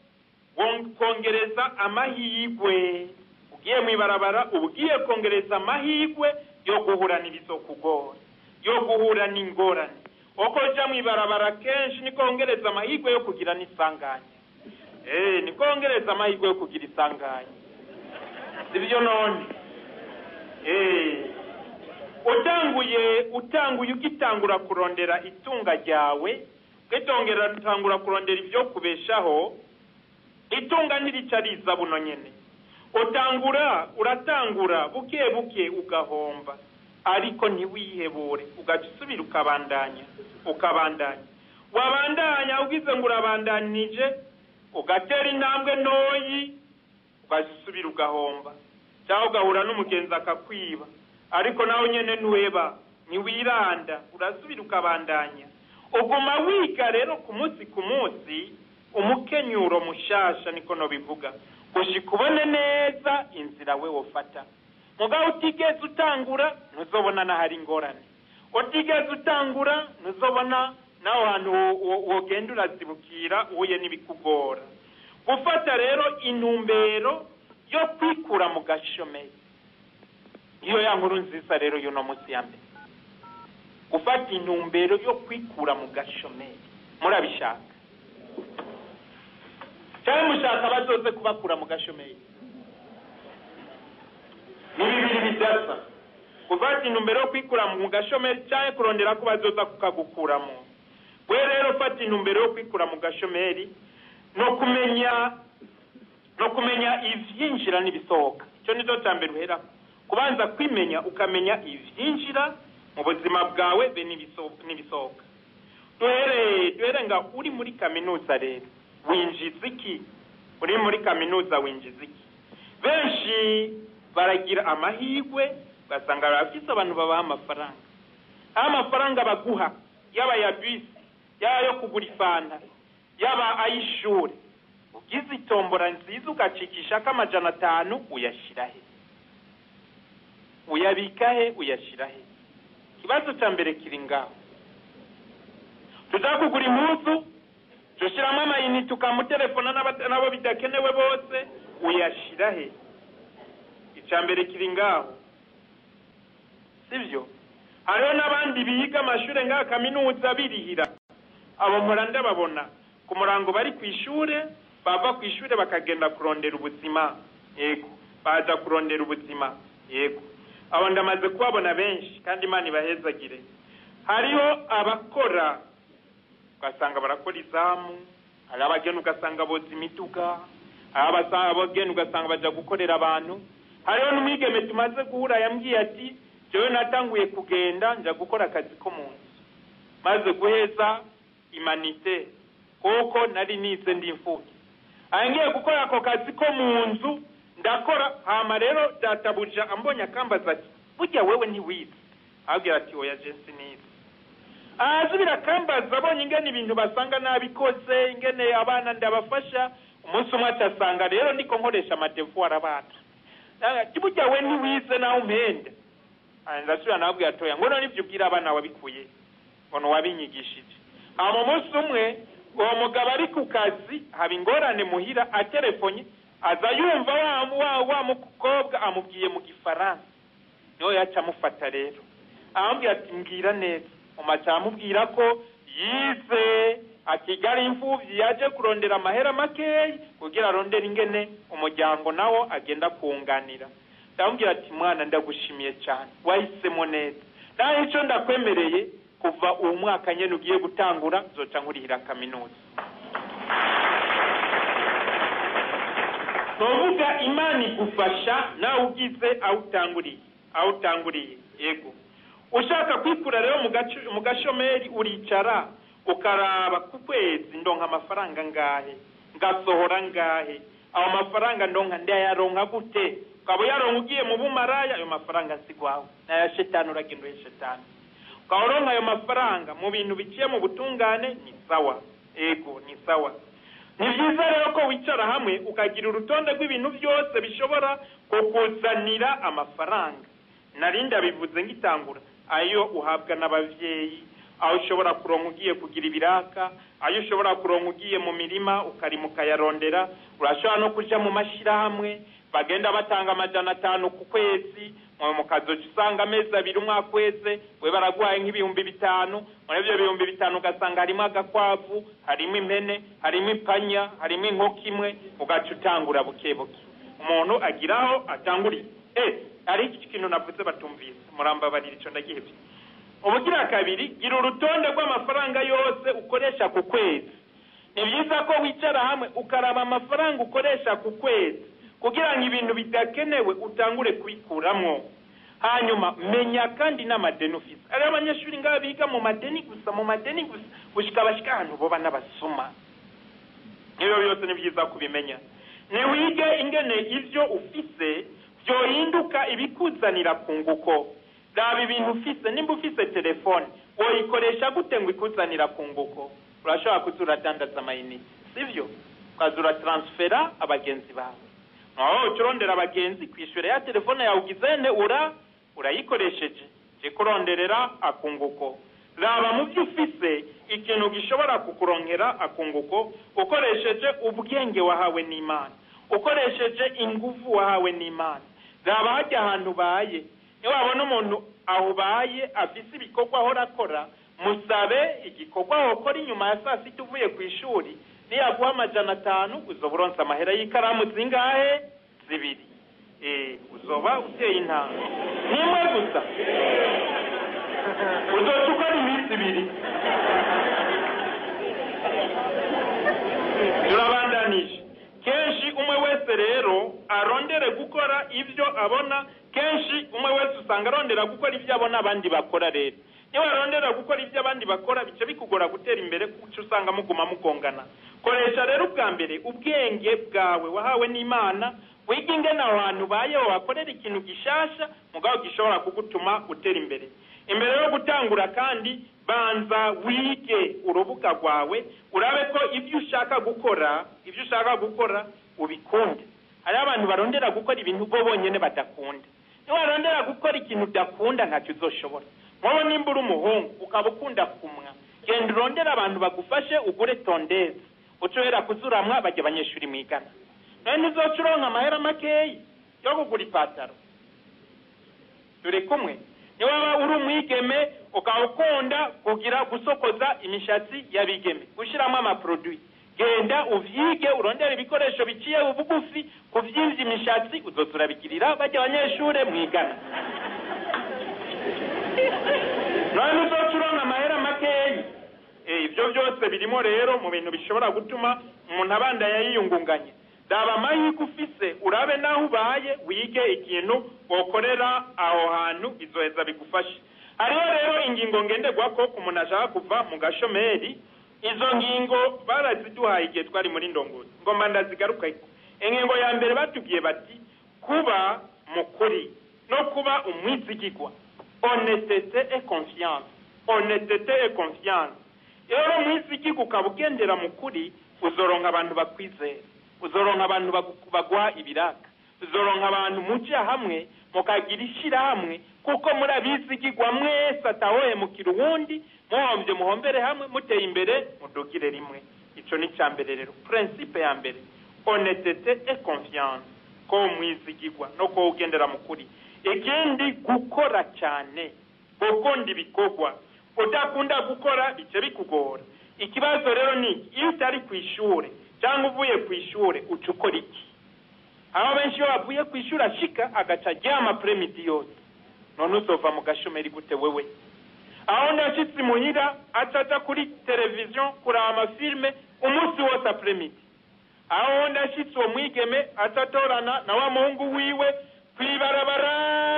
kongereza amahirwe ugiye mu ibarabara uba ugiye kongereza amahirwe yo guhura n'ibizokugora yo guhura n'ingorane uko uja mu ibarabara kenshi niko wongereza amahirwe yo kugira n'isanganya eee niko wongereza amahirwe yo kugira isanganya sibyo none eee utanguye utanguye ugitangura kurondera itunga ryawe ugitongera utangura kurondera ibyo kubeshaho itunga ntirica riza buno nyene utangura uratangura buke buke ugahomba ariko ntiwihebure ugaca usubira ukabandanya ukabandanya wabandanya ugize ngo urabandanije ugatera intambwe ntoyi ugaca usubira ugahomba cyangwa ugahura n'umugenzi akakwiba ariko nawe nyene ntuheba ntiwiranda urasubira ukabandanya uguma wiga rero ku munsi ku munsi umukenyuro mushasha niko nobivuga gushika ubone neza inzira we wofata mugabo utigeze utangura ntuzobona n'ahari ingorane utigeze utangura ntuzobona n'aho hantu wogenda urazibukira uhuye n'ibikugora gufata rero intumbero yo kwikura mu gashomeri iyo ya nkuru nziza rero y'uno munsi ya mbere gufata intumbero yo kwikura mu gashomeri murabishaka cyangwa mushaka bazoze kubakura mu gashomeri ni bibiri bidasa gufata intumbero yo kwikura mu gashomeri cyangwa kurondera ko bazoza kukagukuramo we rero ufata intumbero yo kwikura mu gashomeri no kumenya no kumenya ivyinjira n'ibisohoka icyo nicyo cya mbere uherako kubanza kwimenya ukamenya ivyinjira mu buzima bwawe be n'ibisohoka duhere duhere nga uri muri kaminuza rero winjiza iki uri muri kaminuza winjiza iki benshi baragira amahirwe ugasanga barafise abantu babaha amafaranga aho amafaranga baguha yaba ya bisi yaba yo kugura ifanta yaba ay'ishuri ugize itombora nziza ugacikishako amajana atanu uyashira he uyabika he uyashira he ikibazo cya mbere kiri ngaho tuza kugura impuzu dushyiramo amayinite ukamutelefona n'abo bidakenewe bose uyashira he icya mbere kiri ngaho sibyo hariho n'abandi biga amashuri ngaha kaminuza birihira abo mpora ndababona ku murango bari ku ishuri bava ku ishuri bakagenda kurondera ubuzima yego baza kurondera ubuzima yego abo ndamaze kubabona benshi kandi imana ibahezagire hariho abakora ugasanga barakora izamu hari abagenda ugasanga boza imiduga hari abasa- abagenda ugasanga baja gukorera abantu hariho n'umwigeme tumaze guhura yambwiye ati jewe natanguye kugenda nja gukora akazi ko mu nzu maze guheza imanite kuko nari nize ndi imfubyi ngiye gukora ako kazi ko mu nzu ndakora hama rero databuja ambonye akambaza ati burya wewe ntiwize abwira ati oya je sinize ahazubira akambaza abonye ingene ibintu basanga nabikoze ingene abana ndabafasha umunsi umwe acasanga rero ndiko nkoresha amadevuwari abana ati burya we ntiwize nawe umpenda Ah, ndasubira nababwira atoya ngo none ibyo ubwira abana wabikuye ngo ntiwabinyigishije hama umunsi umwe uwo mugabo ari ku kazi haba ingorane muhira atelefonye aza yumva wa, wa, wa mukobwa amubwiye mu gifaransa niho yaca amufata rero aramubwira ati mbwira neza umaca aramubwira ko yize akiga ari imfuvyi yaje kurondera amahera makeyi kugira arondere ingene umuryango nawo agenda kuwunganira ndamubwira ati mwana ndagushimiye cyane wahisemo neza naho ico ndakwemereye kuva uwo mwaka nyene ugiye gutangura zoca nkurihira kaminuza tuvuga imana igufasha nawe ugize aho utanguriye aho utanguriye yego ushaka kwikura rero mu gace- mu gashomeri uricara ukaraba ku kwezi ndonka amafaranga ngahe ngasohora ngahe ayo mafaranga ndonka ndayaronka gute ukaba uyaronka ugiye mu bumaraya ayo mafaranga nsigwawe naya shetani uragenda uhe shetani ukaba uronka ayo mafaranga mu bintu biciye mu butungane ni sawa ego ni sawa ni byiza rero ko wicara hamwe ukagira urutonde rw'ibintu byose bishobora kukuzanira amafaranga nari ndabivuze ngitangura ayo uhabwa n'abavyeyi aho ushobora kuronka ugiye kugira ibiraka ayo ushobora kuronka ugiye mu mirima ukarima ukayarondera urashobora no kuja mu mashirahamwe bagenda batanga amajana atanu ku kwezi mwe mukazoca usanga amezi abiri umwaka wese we baraguhaye nk'ibihumbi bitanu muri ibyo bihumbi bitanu ugasanga harimo agakwavu harimo impene harimo ipanya harimo inkoko imwe ugaca utangura buke buke umuntu agiraho atanguriye eh hari iki kintu navuze batumvise murambabarira ico ndagihebye ubugira kabiri gira urutonde rw'amafaranga yose ukoresha ku kwezi ni byiza ko wicara hamwe ukaraba amafaranga ukoresha ku kwezi kugira ngo ibintu bidakenewe utangure kubikuramwo hanyuma menya kandi n'amadeni ufise ari abanyeshuri ngaho biga mu madeni gusa mu madeni gusa gushika bashika ahantu boba n'abasuma ibyo byose ni byiza kubimenya niwige ingene ivyo ufise vyohinduka ibikuzanira ku nguko raba ibintu ufise nimba ufise telefone woyikoresha gute ngo ikuzanira ku nguko urashobora kuza uradandaza amayinite sivyo ukaza uratransfera abagenzi bawe aho ucurondera abagenzi kwishyura ya telefone yawe ugizene ura urayikoresheje je kuronderera akunguko raba mu byo ufise ikintu gishobora kukurongera akunguko ukoresheje ubwenge wahawe n'imana ukoresheje ingufu wahawe n'imana raba hajya ahantu ubaye niba wabona umuntu aho ubaye afise ibikorwa ahora akora musabe igikorwa wakora inyuma ya saa sita uvuye ku ishuri niyaguha amajana atanu uzoba uronse amahera y'ikaramu zingahe zibiri eh uzoba uteye intanga nimwe gusa uzoca ukora iminsi ibiri turabandanije kenshi umwe wese rero arondere gukora ibyo abona kenshi umwe wese usanga arondera gukora ibyo abona abandi bakora rero niba warondera gukora ibyo abandi bakora bica bikugora gutera imbere kuko usanga muguma mugongana koresha rero ubwa mbere ubwenge bwawe wahawe n'imana wiga ingene aho hantu ubayeho wakorera ikintu gishasha mugabo gishobora kugutuma utera imbere imbere yo gutangura kandi banza wige urubuga rwawe urabe ko ibyo ushaka gukora ibyo ushaka gukora ubikunde hariho abantu barondera gukora ibintu bo bonyine badakunda niba warondera gukora ikintu udakunda ntacyo uzoshobora nkobo nimba uri umuhungu ukaba ukunda kumwa genda urondere abantu bagufashe ugure tondezi ucohera kuzuramwa bajya abanyeshuri mwigana none uzoca uronka amahera makeyi yo kugura ipataro turi kumwe niba waba uri umwigeme ukaba ukunda kugira gusokoza imishatsi y'abigeme gushyiramo amaproduwi genda uvyige urondere ibikoresho biciye ubugufi kuvyimvya imishatsi uzoza urabigirira bajya abanyeshure mwigana none uzoca uronka amahera makeyi Eh, ibyo byose birimo rero mu bintu bishobora gutuma umuntu abandanya yiyungunganya raba amahirwe ufise urabe naho ubaye wige ikintu wokorera aho hantu bizoheza bigufashe hariho rero ingingo ngenderwako ku muntu ashaka kuva mu gashomeri izo ngingo baraziduhaye igihe twari muri ndongozi ngomba ndazigarukako ingingo ya mbere batubwiye bati kuba mukuri no kuba umwizigigwa honestete et confiance honestete et confiance rero umwizigigwa ukaba ugendera mu kuri uzoronka abantu bakwizera uzoronka abantu bagu- baguha ibiraka uzoronka abantu muja hamwe mukagira ishirahamwe kuko muri abizigigwa mwese atawohemukira uwundi muhombye muhombere hamwe muteye imbere mudugire rimwe ico ni ca mbere rero principe ya mbere honestete et confiance ko mwizigigwa no ko ugendera mu kuri ikindi gukora cyane gukunda ibikorwa udakunda gukora bice bikugora ikibazo rero ni iki? iyo utari ku ishure cyangwa uvuye ku ishure uca ukora iki aho benshi iyo bavuye ku ishuri ashika agaca aryama premidi yose none uzova mu gashomeri gute wewe aho ndashitse imuhira acaja kuri televiziyo kuraba amafilme umunsi wose apremidi aho ndashitse uwo mwigeme acatorana na wa muhungu wiwe kwibarabara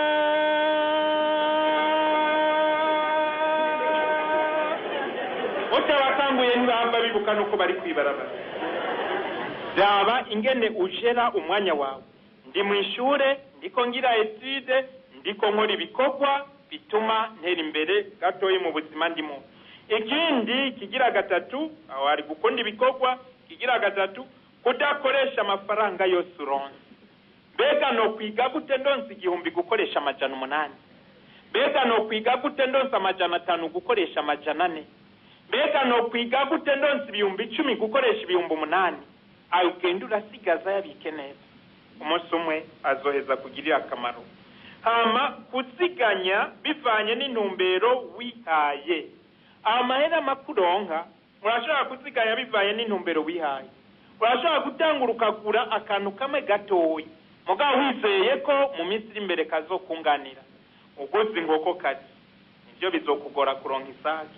utabakanguye ntibahava bibuka nuko bari kwibarabara raba ingene ujera umwanya wawe ndi mu ishure ndiko ngira etude ndiko nkora ibikorwa bituma ntera imbere gatoyi mu buzima ndimo ikindi kigira gatatu aho hari gukunda ibikorwa kigira gatatu kudakoresha amafaranga yose uronse mbega no kwiga gute ndonse igihumbi gukoresha amajana umunani mbega no kwiga gute ndonse amajana atanu gukoresha amajana ane mbega no kwiga gute ndonse ibihumbi icumi gukoresha ibihumbi umunani ayo ugenda urasigaza yabike neza umunsi umwe azoheza kugirira akamaro hama kuziganya bivanye n'intumbero wihaye amahera makuronka urashobora kuziganya bivanye n'intumbero wihaye urashobora gutangura ukagura akantu kamwe gatoya mugabo wizeye ko mu minsi iri imbere kazokunganira uguze inkoko kazi nivyo bizokugora kuronka isake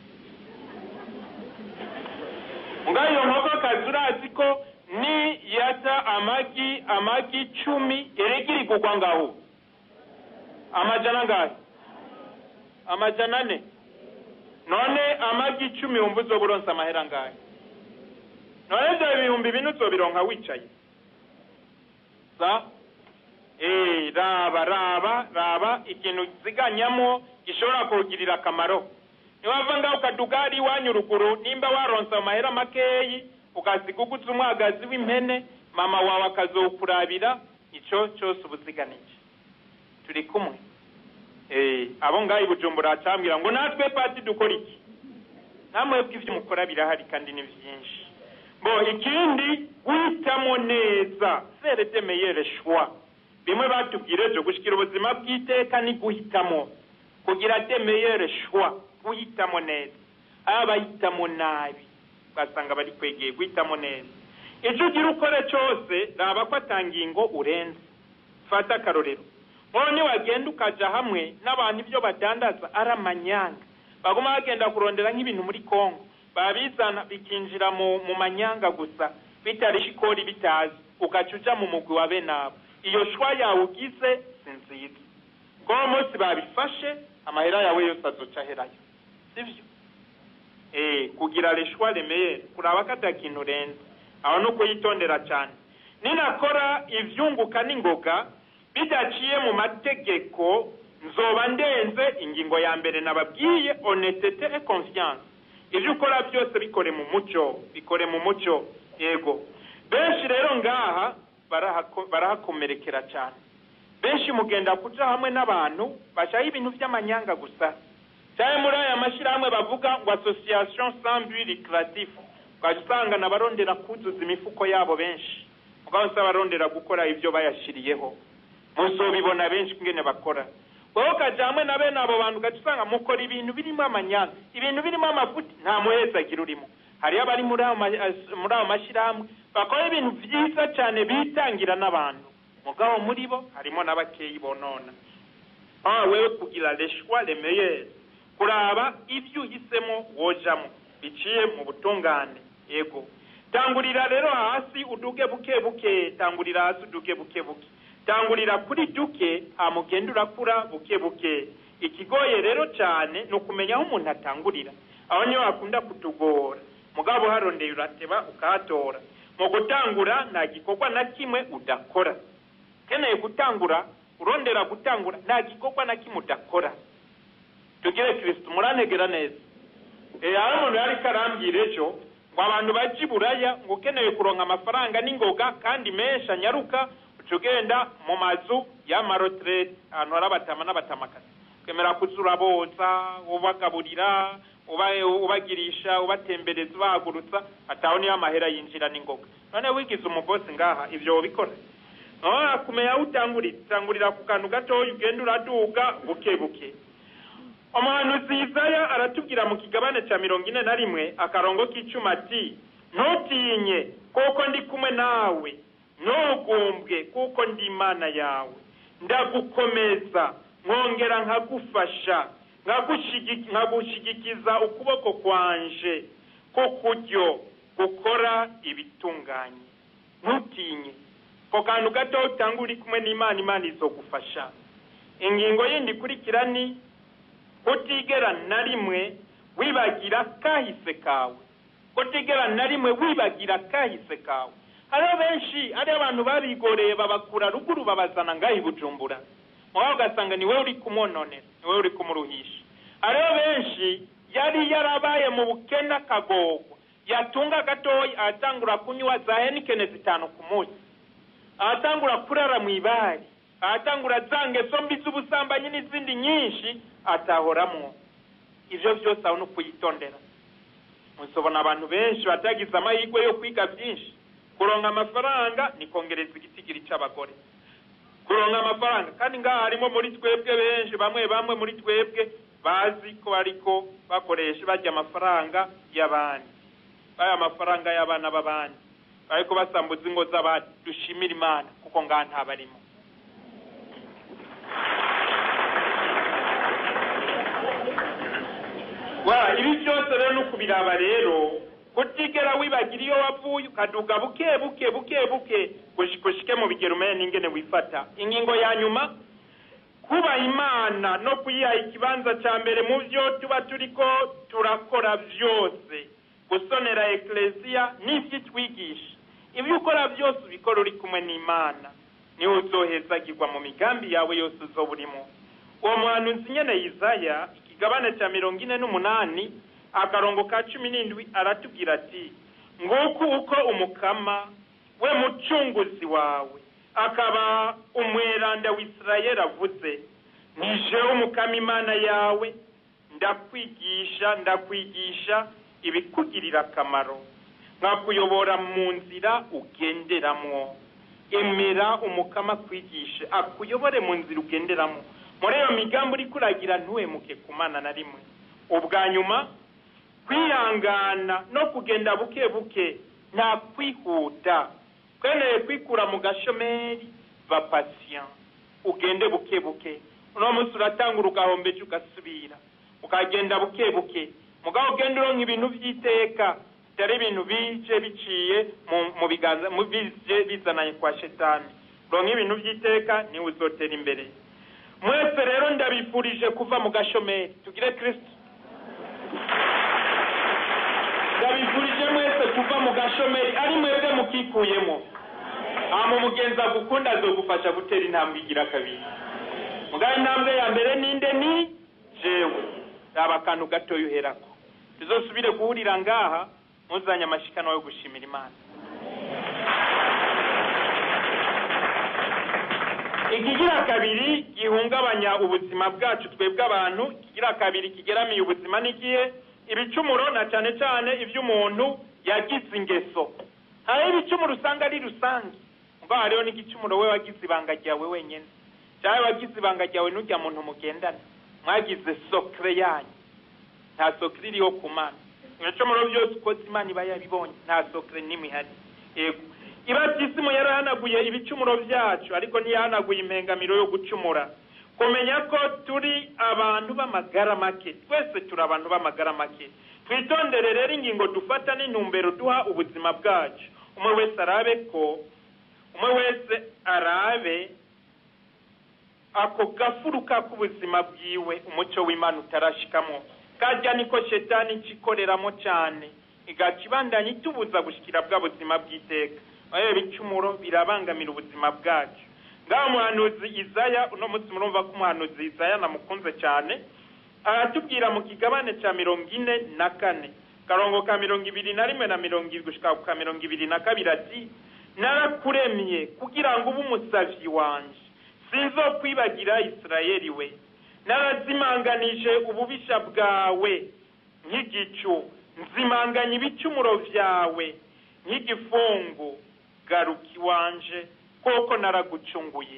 mugabo iyo nkoko kazi urazi ko ni yata amagi amagi cumi erega irigurwa ngaho amajana angahe amajana ane none amagi icumi wumva uzoba uronse amahera angahe none ivyo ibihumbi bine uzobironka wicaye sa eh raba raba raba ikintu uziganyamo gishobora kugirira akamaro niwava ngaho ukaduga ari iwanyu ruguru nimba waronse amahera makeyi ukasiga uguze umwagazi w'impene mama wawe akazowukurabira ico cose uba uziganije turi kumwe eh abo ngaho i bujumbura hacambwira ngo natwe pati dukora iki namwebwe ivyo mukora birahari kandi ni vyinshi bo ikindi guhitamo neza faire de meilleure choix bimwe batubwira ejo gushikira ubuzima bw'iteka ni guhitamo kugira de meilleure choix guhitamo neza aba bahitamo nabi ugasanga bari kwegeye guhitamo neza icyo ugira ukore cyose raba ko atangingo urenze fata akarorero none wagenda ukaja hamwe n'abantu ibyo badandaza ari amanyanga baguma bagenda kurondera nk'ibintu muri kongo babizana bikinjira mu, mu manyanga gusa bitarisha ikori bitazi ugaca uja mu mugwi wa bene abo iyo shwa yawe ugize si nziza ko uwo munsi babifashe amahera yawe yose azoca aherayo sivyo eh kugira leshwa remeye kuraba ko atakintu urenze aho ni ukuyitondera cyane ninakora ivyunguka n'ingoga bidaciye mu mategeko nzoba ndenze ingingo ya mbere nababwiye honestete et confiance ivyo ukora byose bikore mu muco bikore mu muco yego benshi rero ngaha barahako- barahakomerekera cyane benshi mugenda kuja hamwe n'abantu bashaka ibintu vy'amanyanga gusa cyane muri aya mashyirahamwe bavuga ngo association sans but lucratif ukaja usanga nabarondera kuzuza imifuko yabo benshi mugabo si abarondera gukora ibyo bayashiriyeho muzobibona benshi ingene bakora wowe ukaja hamwe na bene abo bantu ugaca usanga mukora ibintu birimo amanyanga ibintu birimo amafuti nta muhezagira urimo hariyo abari muri ayo ma- as- muri ayo mashyirahamwe bakora ibintu byiza cyane bitangira n'abantu mugabo muri bo harimo n'abakeyi bonona ah wewe kugira les choix les meilleurs kuraba ibyo uhisemo wojamo biciye mu butungane yego tangurira rero hasi uduge buke buke tangurira hasi uduge buke buke tangurira kuri duke hamugenda urakura buke buke ikigoye rero cyane ni ukumenya aho umuntu atangurira aho niho hakunda kutugora mugabo harondeye urateba ukahatora mu gutangura nta gikorwa na kimwe udakora ukeneye gutangura urondera gutangura nta gikorwa na kimwe udakora tugire kirisito murantegera neza hari umuntu yari karambwira ejo ngo abantu bajya i buraya ngo ukeneye kuronka amafaranga n'ingoga kandi menshi anyaruka uca ugenda mu mazu y'amaroterete ahantu hari abatama n'abatamakazi ukemera kuza uraboza ubagaburira ubagirisha ubatembereza ubahagurutsa ataho niyo amahera yinjira n'ingoga none wigize umugozi ngaha ibyo wabikora kumenya aho utangurira utangurira ku kantu gatoya ugenda uraduga buke buke umuhanuzi Yesaya aratubwira mu kigabane cya mirongo ine na rimwe akarongo k'icuma ati ntutinye kuko ndi kumwe nawe ntugumbwe kuko ndi imana yawe ndagukomeza nkongera nkagufasha nkagushigikiza ukuboko kwanje kukuryo gukora ibitunganye ntutinye ako kantu gato utanga uri kumwe n'imana imana izogufasha ingingo yindi ikurikira ni kutigera na rimwe wibagira kahise kawe kutigera na rimwe wibagira kahise kawe hariho benshi hariho abantu babigoreye babakura ruguru babazana ngaho i bujumbura mubaho ugasanga ni wowe uri kumwononera ni wowe uri kumuruhisha hariho benshi yari yarabaye mu bukene akagorwa yatunga gatoya ahatangura kunywa za henikene zitanu ku munsi ahatangura kurara mu ibari ahatangura za ngeso mbi z'ubusambanyi n'izindi nyinshi atahoramwo ibyo byose aho ni ukuyitondera musobona abantu benshi batagize amahirwe yo kwiga byinshi kuronka amafaranga ni kongereza igitigiri cy'abagore kuronka amafaranga kandi ngaha harimo muri twebwe benshi bamwe bamwe muri twebwe bazi ko ariko bakoresha bajya amafaranga y'abandi baya amafaranga y'abana b'abandi ariko basambuza ingo z'abandi dushimira imana kuko ngaha ntabarimo wa ibi byose rero ni ukubiraba rero kutigera wibagira iyo wavuye ukaduga buke buke buke buke gushike mu bigero umenye n'ingene wifata ingingo ya nyuma kubaha imana no kuyiha ikibanza cya mbere mu byo tuba turiko turakora byose gusonera ekereziya n'ibyo itwigisha ibyo ukora byose ubikora uri kumwe n'imana niwe uzohezagirwa mu migambi yawe yose uzoba urimo uwo muhanuzi nyene yizaya ikigabane cya mirongo ine n'umunani akarongo ka cumi n'indwi aratubwira ati nguku uko umukama we mucunguzi wawe akaba umweranda w'isirayeli avuze nije umukama imana yawe ndakwigisha ndakwigisha ibikugirira akamaro nkakuyobora mu nzira ugenderamwo emera umukama akwigishe akuyobore mu nzira ugenderamo muri iyo migambi uri kuragira ntuhemuke ku mana na rimwe ubwa nyuma kwihangana no kugenda buke buke nta kwihuta twemereye kwikura mu gashomeri ba pasiya ugende buke buke uno munsi uratangura ugahombeje ugasubira ukagenda buke buke mugabo ugenda uronka ibintu by'iteka bitari ibintu bije biciye mu biganza bije bizananye kwa shetani uronka ibintu by'iteka niwe uzotera imbere mwese rero ndabifurije kuva mu gashomeri tugire kirisito ndabifurije mwese kuva mu gashomeri ari mwebwe mukikuyemo hama umugenzi agukunda azogufasha gutera intambwe igira kabiri mugabo intambwe ya mbere ninde ni jewe raba akantu gatoya uherako tuzosubire guhurira ngaha muzanye amashikanwa yo gushimira imana ikigira kabiri gihungabanya ubuzima bwacu twebwe abantu ikigira kabiri kigeramiye ubuzima n'igihe ibicumuro na cyane cyane iby'umuntu yagize ingeso hariho ibicumuro usanga ari rusange ubwo hariho n'igicumuro we wagize ibanga ryawe wenyine cyangwa wagize ibanga ryawe n'ujya muntu mugendana mwagize sokire yanyu nta sokire iriho ku mana ibicumuro byose ukoze imana iba yabibonye nta sokire n'imwe ihari yego ibatisimu yarahanaguye ibicumuro byacu ariko ntiyahanaguye impengamiro yo gucumura kumenya ko turi abantu b'amagara make twese turi abantu b'amagara make twitondere rero ingingo dufata n'intumbero duha ubuzima bwacu umwe wese arabe ko umwe wese arabe ako gafuruka k'ubuzima bwiwe umucyo w'imana utarashikamo kajya niko shetani ikikoreramo cyane igaca ibandanya itubuza gushyikira bwa buzima bw'iteka ayo ibicumuro birabangamira ubuzima bwacu ngaho umuhanuzi izaya uno munsi murumva ko umuhanuzi izaya namukunze cyane aratubwira mu kigabane cya mirongo ine na kane karongo ka mirongo ibiri na rimwe na mirongo irindwi gushika ka mirongo ibiri na kabiri ati narakuremye kugira ngo ube umusavyi wanje sinzokwibagira isirayeli we narazimanganije ububisha bwawe nk'igicu nzimanganya ibicumuro vyawe nk'igifungu garuka iwanje koko naragucunguye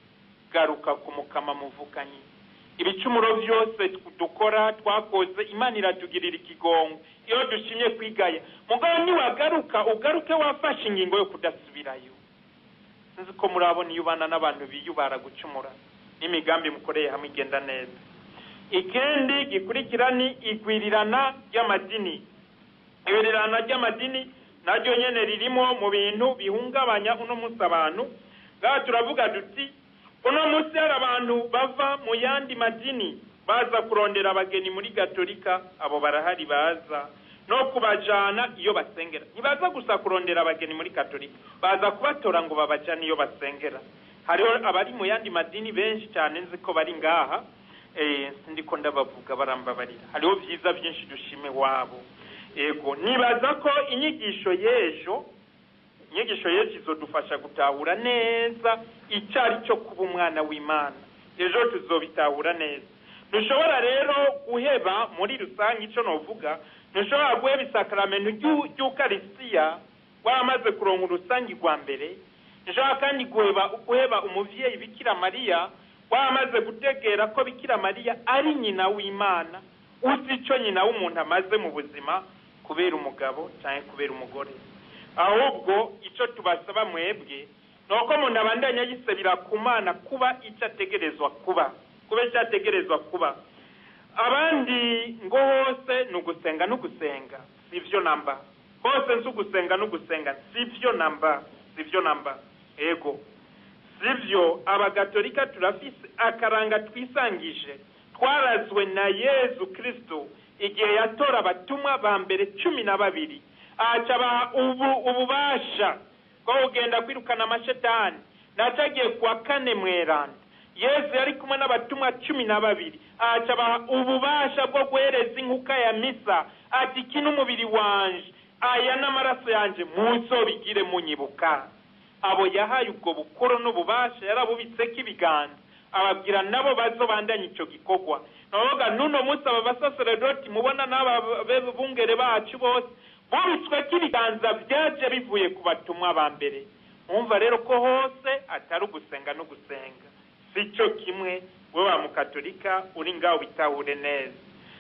garuka ku mukama muvukanyi ibicumuro byose dukora twakoze imana iratugirira ikigongo iyo dushimye kwigaya mugabo niwagaruka ugaruke wafashe ingingo yo kudasubirayo sinzi ko murabona iyo ubana n'abantu biyubara gucumura n'imigambi mukoreye hamwe igenda neza ikindi gikurikira ni igwirirana ry'amadini igwirirana ry'amadini naryo nyene ririmo mu bintu bihungabanya uno munsi abantu ngaha turavuga duti uno munsi hari abantu bava mu yandi madini baza kurondera abageni muri gatolika abo barahari baza no kubajana iyo basengera ntibaza gusa kurondera abageni muri katolika baza kubatora ngo babajane iyo basengera hariho abari mu yandi madini benshi cyane nzi ko bari ngaha ndiko ndabavuga barambabarira hariho byiza byinshi dushime wabo ego nibaza ko inyigisho y'ejo inyigisho y'ejo izodufasha gutahura neza icyo ari cyo kuba umwana w'imana ejo tuzobitahura neza ntushobora rero guheba muri rusange icyo novuga ntushobora guheba isakaramento ry'ukarisiya waramaze kuronka urusange rwa mbere ntushobora kandi guheba guheba umuvyeyi bikira mariya waramaze gutegera ko bikira mariya ari nyina w'imana uzi icyo nyina w'umuntu amaze mu buzima kubera umugabo cyangwa kubera umugore ahubwo icyo tubasaba mwebwe ni uko umuntu abandanya yisabira ku mana kuba icyo ategerezwa kuba kuba icyo ategerezwa kuba abandi ngo hose ni ugusenga n'ugusenga si byo namba hose nzi ugusenga n'ugusenga si byo namba si byo namba ego si byo abagatolika turafise akaranga twisangije twarazwe na yezu kirisito igihe yatora abatumwa ba mbere cumi na babiri acabaha ubu ububasha bwo kugenda kwirukana amashetani nacagiye kuwa kane mweranda yesu yari kumwe n'abatumwa cumi na babiri acabaha ububasha bwo guhereza inkuka ya misa ati iki n'umubiri wanje aya n'amaraso yanjye muzobigire munyibuka abo yahaye ubwo bukuru n'ububasha yarabubitseko ibiganza ababwira nabo bazobandanya icyo gikorwa navuga n'uno munsi aba basaseredoti mubona n'aba bungere bacu bose bubitsweko ibiganza byaje bivuye ku batumwa ba mbere mwumva rero ko hose atari ugusenga no gusenga si cyo kimwe we wa mukatolika uri ngaho bitahure neza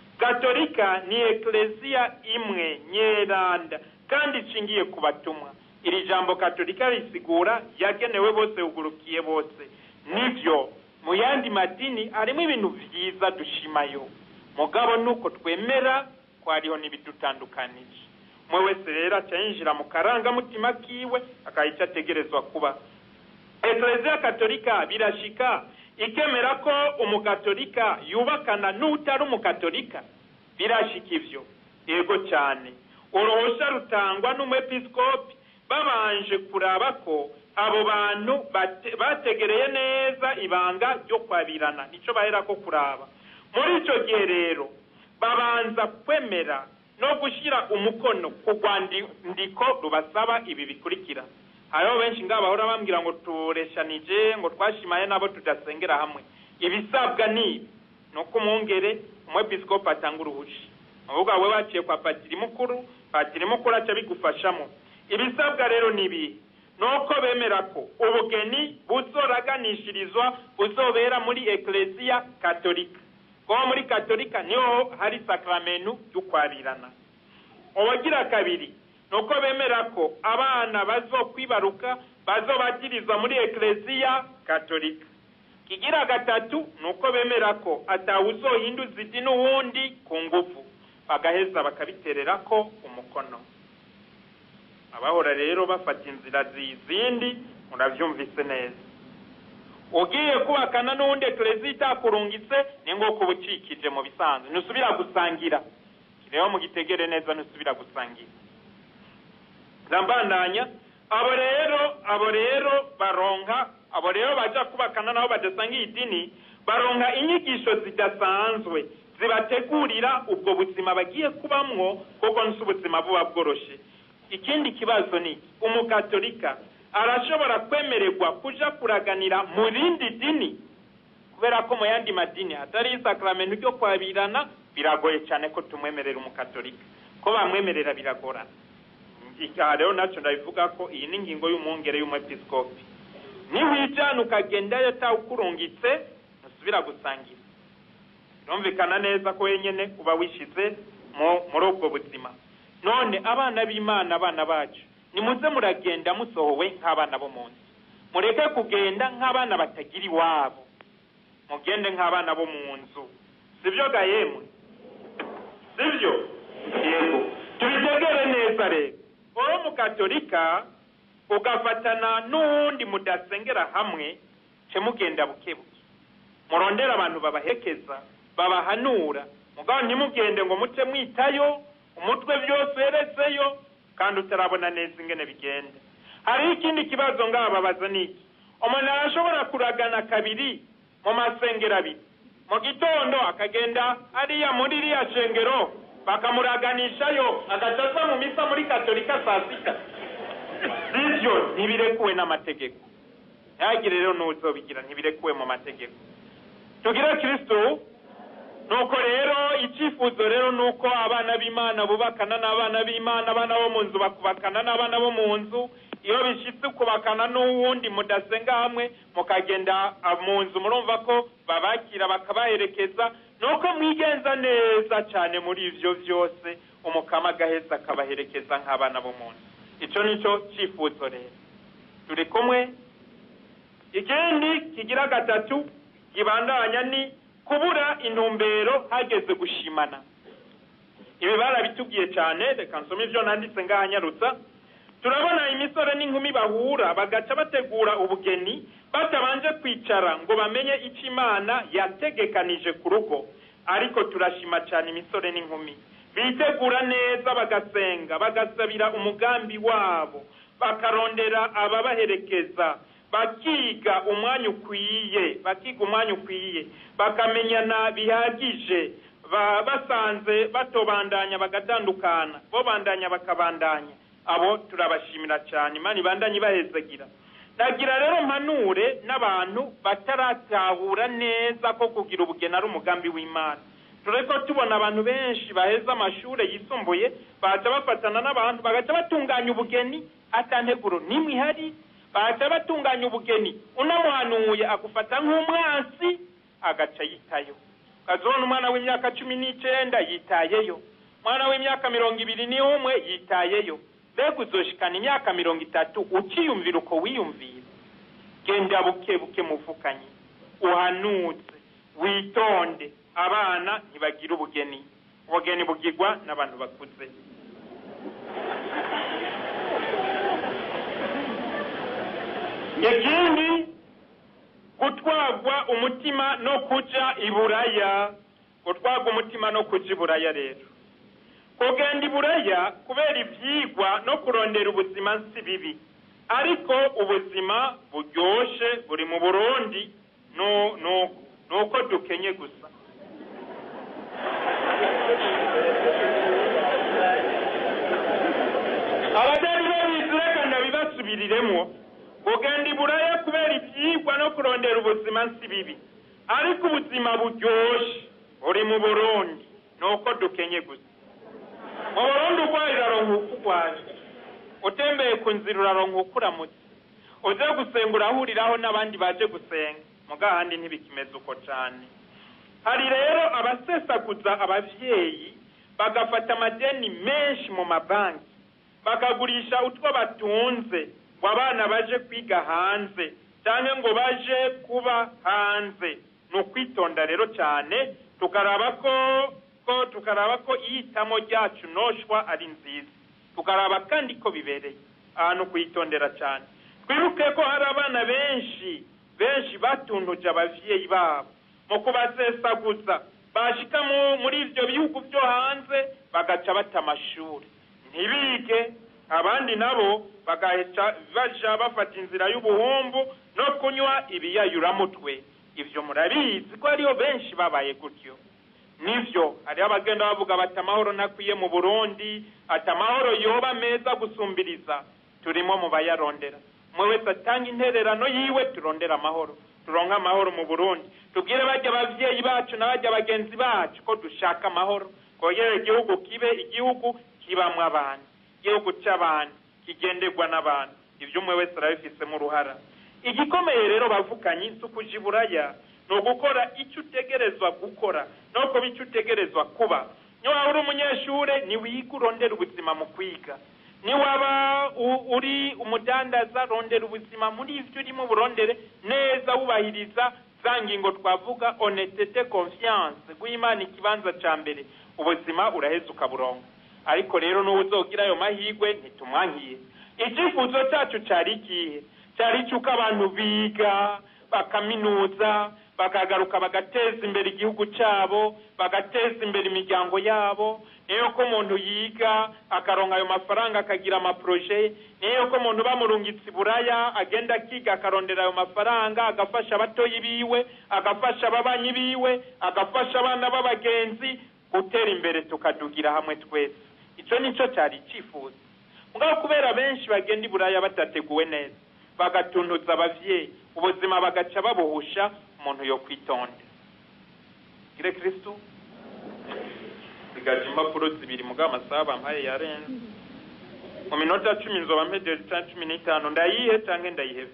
katolika ni ekereziya imwe nyeranda kandi ishingiye ku batumwa iri jambo katolika risigura yagenewe bose ugurukiye bose nibyo mu yandi madini harimo ibintu byiza dushimayo mugabo nuko twemera ko hariho n'ibidutandukanije umwe wese rero aca yinjira mu karangamutima kiwe akaha icyo ategerezwa kuba ekereziya katolika birashika ikemera ko umukatolika yubakana n'utari umukatolika birashika ivyo yego cyane uruhusha rutangwa n'umwepiskopi babanje kuraba ko abo bantu bategereye neza ibanga ryo kwabirana nico bahera ko kuraba muri ico gihe rero babanza kwemera no gushyira umukono ku rwandiko rubasaba ibi bikurikira hariho benshi ngaho bahora bambwira ngo tureshanije ngo twashimaye nabo tudasengera hamwe ibisabwa ni ibi ni uko umwungere umwepiskopi atanga uruhushya ahubwo we baciye kwa patiri mukuru patiri mukuru aca bigufashamo ibisabwa rero ni ibi ni uko bemera ko ubugeni buzoraganishirizwa buzobera muri ekereziya katolika kuko muri katolika niho hari sakaramentu y'ukwabirana ubugira kabiri ni uko bemera ko abana bazokwibaruka bazobatirizwa muri ekereziya katolika kigira gatatu ni uko bemera ko atawuzohinduza idini uwundi ku ngufu bagaheza bakabiterera ko umukono abahora rero bafata inzira zizindi murabyumvise neza ugiye kubakana n'uwundi ekereziya itakurungitse ni ngo kuba ucikije mu bisanzwe ntusubira gusangira rero mugitegere neza ntusubira gusangira ndambandanya abo rero abo rero baronka abo rero baja kubakana nabo badasangiye idini baronka inyigisho zidasanzwe zibategurira ubwo buzima bagiye kubamwo kuko nsi ubuzima buba bworoshe ikindi kibazo ni umukatolika arashobora kwemererwa kuja kuraganira mu rindi dini kubera ko mu yandi madini atari isakaramentu ryo kwabirana biragoye cyane ko tumwemerera umukatolika ko bamwemerera biragorana aha rero nacyo ndabivuga ko iyi ni ingingo y'umwungere y'umwepiskopi niwijana ukagendayo tawukurungitse ntusubira gusangira birumvikana neza ko wenyine uba wishize muri ubwo buzima none abana b'imana abana bacu nimuze muragenda musohowe nk'abana bo mu nzu mureke kugenda nk'abana batagira iwabo mugende nk'abana bo mu nzu sibyo gahemwe sibyo yego tubitegere neza rero uri mukatolika ugafatana n'uwundi mudasengera hamwe ce mugenda buke buke murondera abantu babahekeza babahanura mugabo ntimugende ngo muce mwitayo umutwe byose wereseyo kandi utarabona neza ingene bigenda hariho ikindi kibazo ngaha babaza niki umuntu arashobora kuragana kabiri mu masengero abiri mu gitondo akagenda hariya muri iriya shengero bakamuraganishayo agaca aza mu misa muri katolika saa sita sibyo ntibirekuwe n'amategeko ntihagire rero n'uzobigira ntibirekuwe mu mategeko tugire kirisitu nuko rero icyifuzo rero ni uko abana b'imana bubakana n'abana b'imana abana bo mu nzu bakubakana n'abana bo mu nzu iyo bishyitse ukubakana n'uwundi mudasenga hamwe mukagenda mu nzu murumva ko babakira bakabaherekeza ni uko mwigenza neza cyane muri ibyo byose umukama agaheza akabaherekeza nk'abana bo mu nzu icyo ni cyo cyifuzo rero turi kumwe ikindi kigira gatatu kibandanya ni kubura intumbero hageze gushimana ibi barabitubwiye cyane reka nsome ibyo nanditse ngaha nyarutsa turabona imisore n'inkumi bahura bagaca bategura ubugeni batabanje kwicara ngo bamenye icyo imana yategekanije ku rugo ariko turashima cyane imisore n'inkumi bitegura neza bagasenga bagasabira umugambi wabo bakarondera ababaherekeza bakiga umwanya ukwiye bakiga umwanya ukwiye bakamenyana bihagije basanze batobandanya bagatandukana bo bandanya bakabandanya abo turabashimira cyane imana ibandanye ibahezagira nagira rero mpanure n'abantu bataratahura neza ko kugira ubugeni ari umugambi w'imana turi ko tubona abantu benshi baheza amashuri yisumbuye baca bafatana n'abantu bagaca batunganya ubugeni atanteguro n'imwe ihari baca batunganya ubugeni unamuhanuye agufata nk'umwansi agaca yitayo ukazibona umwana w'imyaka cumi n'icyenda yitayeyo umwana w'imyaka mirongo ibiri n'umwe yitayeyo mbega uzoshikana imyaka mirongo itatu ukiyumvira uko wiyumvira genda buke buke muvukanye uhanutse witonde abana ntibagira ubugeni ubugeni bugirwa n'abantu bakuze ikindi gutwagwa umutima no kuja iburaya gutwagwa umutima no kuja iburaya rero kugenda iburaya kubera ibyigwa no kurondera ubuzima si bibi ariko ubuzima buryoshe buri mu burundi ni uko dukenye gusa abatari babizi reka ndabibasubiriremo kugenda iburaya kubera ibyigwa no kurondera ubuzima si bibi ariko ubuzima buryoshe buri mu burundi ni uko dukenye gusa mu burundi urwaye uraronka uko urwaye utembeye ku nzira uraronka uko uramutse uze gusenga urahuriraho n'abandi baje gusenga mugahandi ntibikimeze uko cyane hari rero abasesaguza ababyeyi bagafata amadeni menshi mu mabanki bakagurisha utwo batunze ngo abana baje kwiga hanze cyangwa ngo baje kuba hanze ni ukwitonda rero cyane tukaraba ko ko tukaraba ko ihitamo ryacu noshwa ari nziza tukaraba kandi ko bibereye ahantu kuyitondera cyane twibuke ko hari abana benshi benshi batunduje abavyeyi babo mu kubasesaguza bashika muri ivyo bihugu vyo hanze bagaca bata amashuri ntibige abandi nabo bagaca baja bafata inzira y'ubuhumbu no kunywa ibiyayuramutwe ivyo murabizi ko hariho benshi babaye gutyo nivyo hariho abagenda bavuga bati amahoro ntakwiye mu burundi ati amahoro yoba meza gusumbiriza turimo mu bayarondera umwe wese atanga intererano yiwe turondera amahoro turonke amahoro mu burundi tubwire bajya abavyeyi bacu n'abajya bagenzi bacu ko dushaka amahoro kongera igihugu kibe igihugu kibamwo abantu igihugu c'abantu kigenderwa n'abantu ivyo umwe wese arabifisemo uruhara igikomeye rero bavukanye si ukuja iburaya ni ugukora icyo utegerezwa gukora no kuba icyo utegerezwa kuba niyo waba uri umunyeshure ntiwiga urondera ubuzima mu kwiga niwaba uri umudandaza rondera ubuzima muri ivyo urimo burondere neza wubahiriza za ngingo twavuga honestete confiance guha imana ikibanza ca mbere ubuzima uraheza ukaburonga ariko rero n'ubu uzogira ayo mahirwe ntitumwankiye icyifuzo cyacu cyari ikihe cyari icy'uko abantu biga bakaminuza bakagaruka bagateza imbere igihugu cyabo bagateza imbere imiryango yabo niyo ko umuntu yiga akaronka ayo mafaranga akagira amaproje niyo ko umuntu bamurungitse iburaya agenda akiga akarondera ayo mafaranga agafasha abatoyi biwe agafasha ababanyi biwe agafasha abana b'abagenzi gutera imbere tukadugira hamwe twese icyo nicyo cyari icyifuzo mugabo kubera benshi bagenda iburaya badateguwe neza bagatuntuza abavyeyi ubuzima bagaca babuhusha umuntu yo kwitonda gire kristu sigaje impapuro zibiri mugabo amasaha bampaye yarenze mu minota cumi nzoba mpejeje canke cumi n'itanu ndayihe canke ndayihebe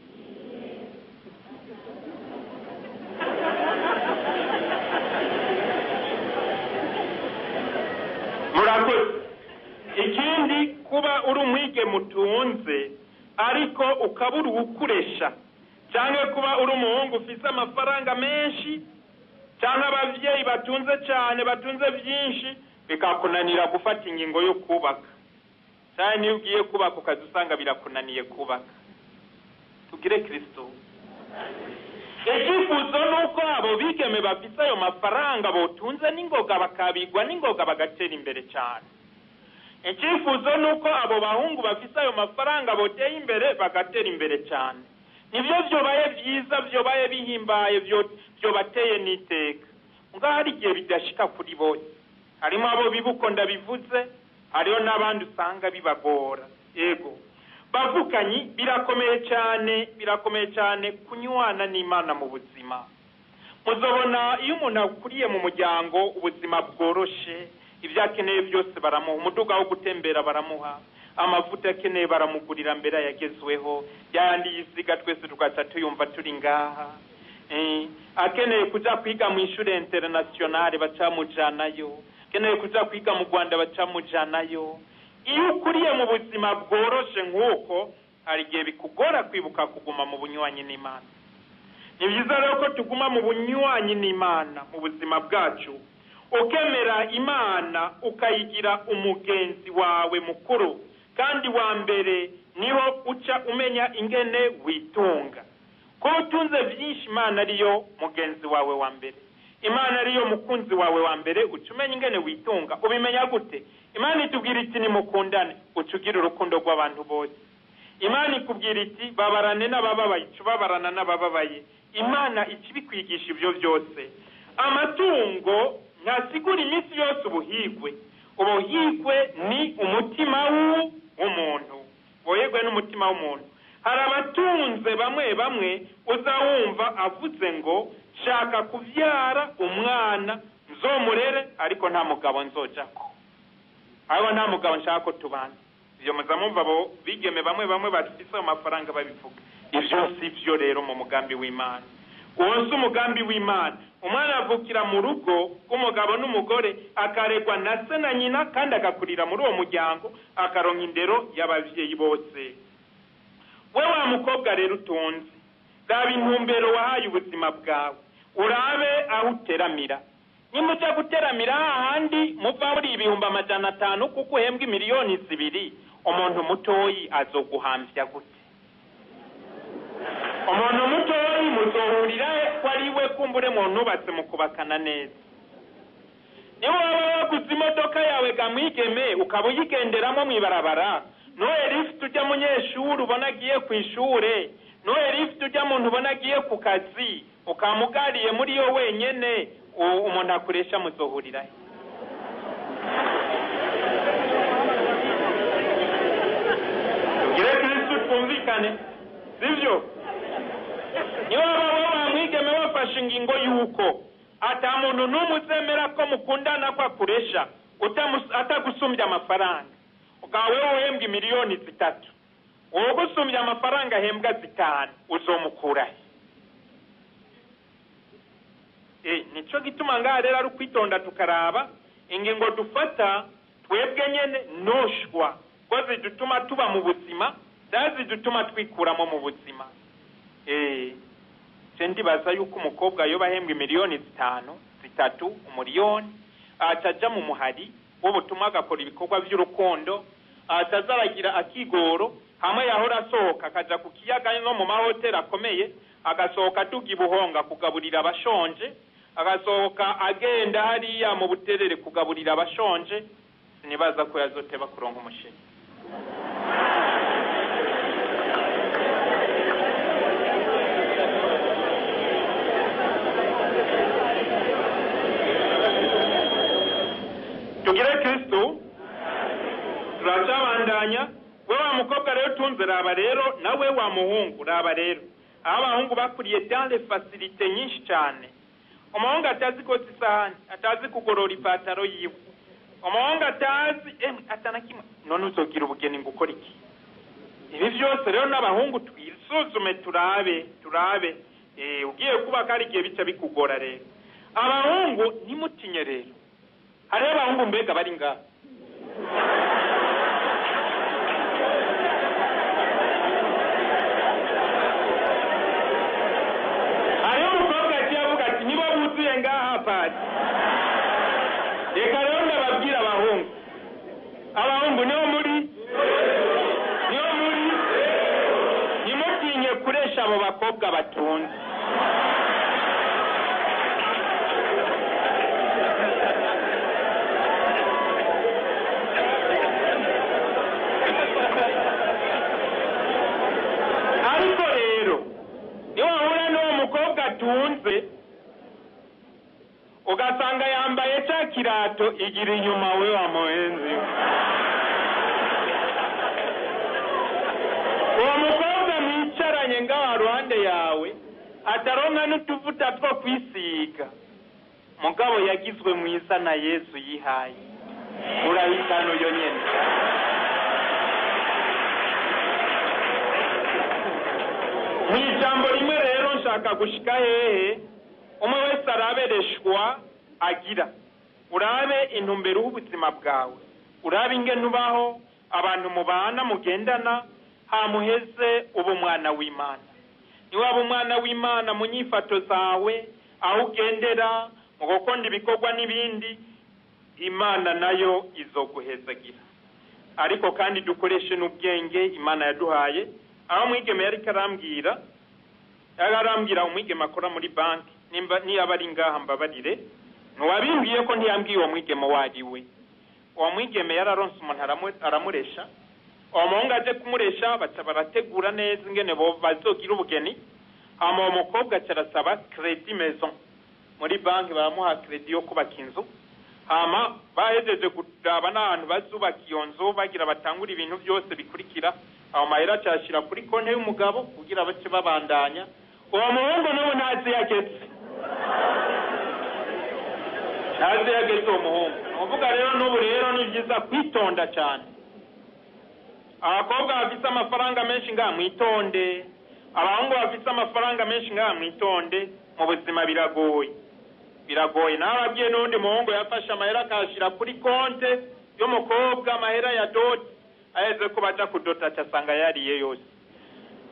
murakoze ikindi kuba uri umwige mutunze ariko ukabura uwukuresha cyangwa kuba uri umuhungu ufite amafaranga menshi cyangwa ababyeyi batunze cyane batunze byinshi bikakunanira gufata ingingo yo kubaka cyane niyo ugiye kubaka ukaza usanga birakunaniye kubaka tugire kirisito icyifuzo ni uko abo bigeme bafite ayo mafaranga botunze n'ingoga bakabigwa n'ingoga bagatera imbere cyane icyifuzo ni uko abo bahungu bafite ayo mafaranga boteye imbere bagatera imbere cyane nibyo byobaye byiza byobaye bihimbaye byobateye n'iteka ngaho hari igihe bidashika kuri bose harimo abo bibuko ndabivuze hariho n'abandi usanga bibagora yego bavukanyi birakomeye cyane birakomeye cyane kunywana n'imana mu buzima muzobona iyo umuntu akuriye mu muryango ubuzima bworoshe ibyo akeneye byose baramuha umuduga wo gutembera baramuha amavuta akeneye baramugurira mbere yagezweho yandi yisiga twese tugaca tuyumva turi ngaha akeneye kuja kwiga mu ishuri internationale bacamujanayo akeneye kuja kwiga mu rwanda bacamujanayo iyo ukuriye mu buzima bworoshe nk'uko hari igihe bikugora kwibuka kuguma mu bunywanyi n'imana ni byiza rero ko tuguma mu bunywanyi n'imana mu buzima bwacu ukemera imana ukayigira umugenzi wawe mukuru kandi wa mbere niho uca umenya ingene witunga ko utunze byinshi imana ariyo mugenzi wawe wa mbere imana ariyo mukunzi wawe wa mbere uca umenya ingene witunga ubimenya gute imana itubwira iti nimukundane uca ugira urukundo rw'abantu bose imana ikubwira iti babarane n'abababaye uca ubabarana n'abababaye imana ikibikwigisha ibyo byose amatungo ntasigura iminsi yose ubuhigwe ubuhigwe ni umutima w'umuntu woherwe n'umutima w'umuntu hari abatunze bamwe bamwe uza wumva avuze ngo shaka kubyara umwana nzomurere ariko nta mugabo nzojako ariko nta mugabo nshaka ko tubana ibyo muza mwumva abo bigeme bamwe bamwe bafite ayo mafaranga babivuga ibyo si byo rero mu mugambi w'imana uwo si umugambi w'imana umwana avukira mu rugo rw'umugabo n'umugore akaregwa na se na nyina kandi agakurira muri uwo muryango akaronka indero y'ababyeyi bose we wa mukobwa rero utunze raba intumbero wahaye ubuzima bwawe urabe aho uteramira nimuja guteramira hahandi muva muri ibihumbi amajana atanu kuko uhembwa imiliyoni zibiri umuntu mutoyi azoguhamvya gute umuntu mutoyi muzohurira he ko ari we kumbure muntubatse mu kubakana neza niba waba waguze imodoka yawe gamwigeme ukaba uyigenderamo mw'ibarabara noye lift ujya munyeshuri ubona agiye ku ishure noye lift ujya muntu ubona agiye ku kazi ukamugariye muri yo wenyene u- umuntu akuresha muzohurira he tugire kristu twumvikane sivyo niba waba wowe mwigeme wafashe ingingo y'uko ata muntu n'umwe uzemera ko mukundana ko akuresha utamus- atagusumbya amafaranga ukaba wewe uhembwa imiliyoni zitatu wowe gusumbya amafaranga ahembwa zitanu uzomukurahe Eh, nico gituma ngaha rero ari ukwitonda tukaraba ingingo dufata twebwe nyene noshwa ko zidutuma tuba mu buzima cyangwa zidutuma twikuramo mu buzima eh je ndibaza yuko umukobwa yoba ahembwa miliyoni zitanu zitatu umuriyoni acaja mu muhari w'ubutumwa agakora ibikorwa by'urukundo ataza aragira akigoro hamwe yahora asohoka akaja ku kiyaga no mu mahoteli akomeye agasohoka aduga ibuhonga kugaburira abashonje agasohoka agenda hariya mu buterere kugaburira abashonje sinibaza ko yazoteba kuronka umusheri tugire kristu turacabandanya we wa mukobwa rero tunze raba rero nawe wa muhungu raba rero aho abahungu bakuriye dans les facilité nyinshi cyane umuhungu atazi koza isahani atazi kugorora ipataro yiwe umuhungu atazi eh, atana kimwe none uzogira ubugeni ngo ukora iki ibi byose rero n'abahungu twisuzume turabe turabe eh, ugiye kubaka hari igihe bica bikugora rero abahungu ntimutinye rero hariho abahungu mbega bari ngaha hariho umukobwa agiye avuga ati niba wuzuye ngaha pati reka rero ndababwira abahungu abahungu niho muri niho muri ntimutinye kuresha abo bakobwa batunze ariko rero niwahura n'uwo mukobwa atunze ugasanga yambaye cya kirato igira inyuma we wa muhenzi we uwo mukobwa mwicaranye ngaha ruhande yawe ataronka n'utuvuta two kwisiga mugabo yagizwe mwiza na yesu yihaye urahitana uyo nyene mu ijambo rimwe rero nshaka gushika hehe umwe wese arabereshwa agira urabe intumbero y'ubuzima bwawe urabe ingene ubaho abantu mubana mugendana hamuheze uba umwana w'imana niwaba umwana w'imana mu nyifato zawe aho ugendera mu gukunda ibikorwa n'ibindi imana nayo izoguhezagira ariko kandi dukoreshe n'ubwenge imana yaduhaye aho umwigeme yari arambwira yari arambwira umwigeme akora muri banki nimba niyaba ari ngaha mbabarire ntiwabimbwiye ko ntiyambwiye uwo mwigeme uwo ari we uwo mwigeme yararonse umuntu aramu- aramuresha uwo muhungu aje kumuresha baca barategura neza ingene bo- bazogira ubugeni hama uwo mukobwa aca arasaba kredi maison muri banki baramuha kredi yo kubaka inzu hama bahejeje kuraba n'ahantu bazubaka iyo nzu bagira batangura ibintu byose bikurikira aho mahera acashira kuri konti y'umugabo kugira bace babandanya uwo muhungu n'ubu ntazi yageze ntazi yageze uwo muhungu ni ukuvuga rero n'ubu rero ni byiza kwitonda cyane abakobwa bafite amafaranga menshi ngaha mwitonde abahungu bafite amafaranga menshi ngaha mwitonde mu buzima biragoye biragoye nawe ababwiye n'undi muhungu yafashe amahera akayashyira kuri konte y'umukobwa amahera ya doti aheze ko baja kudota acasanga yariye yose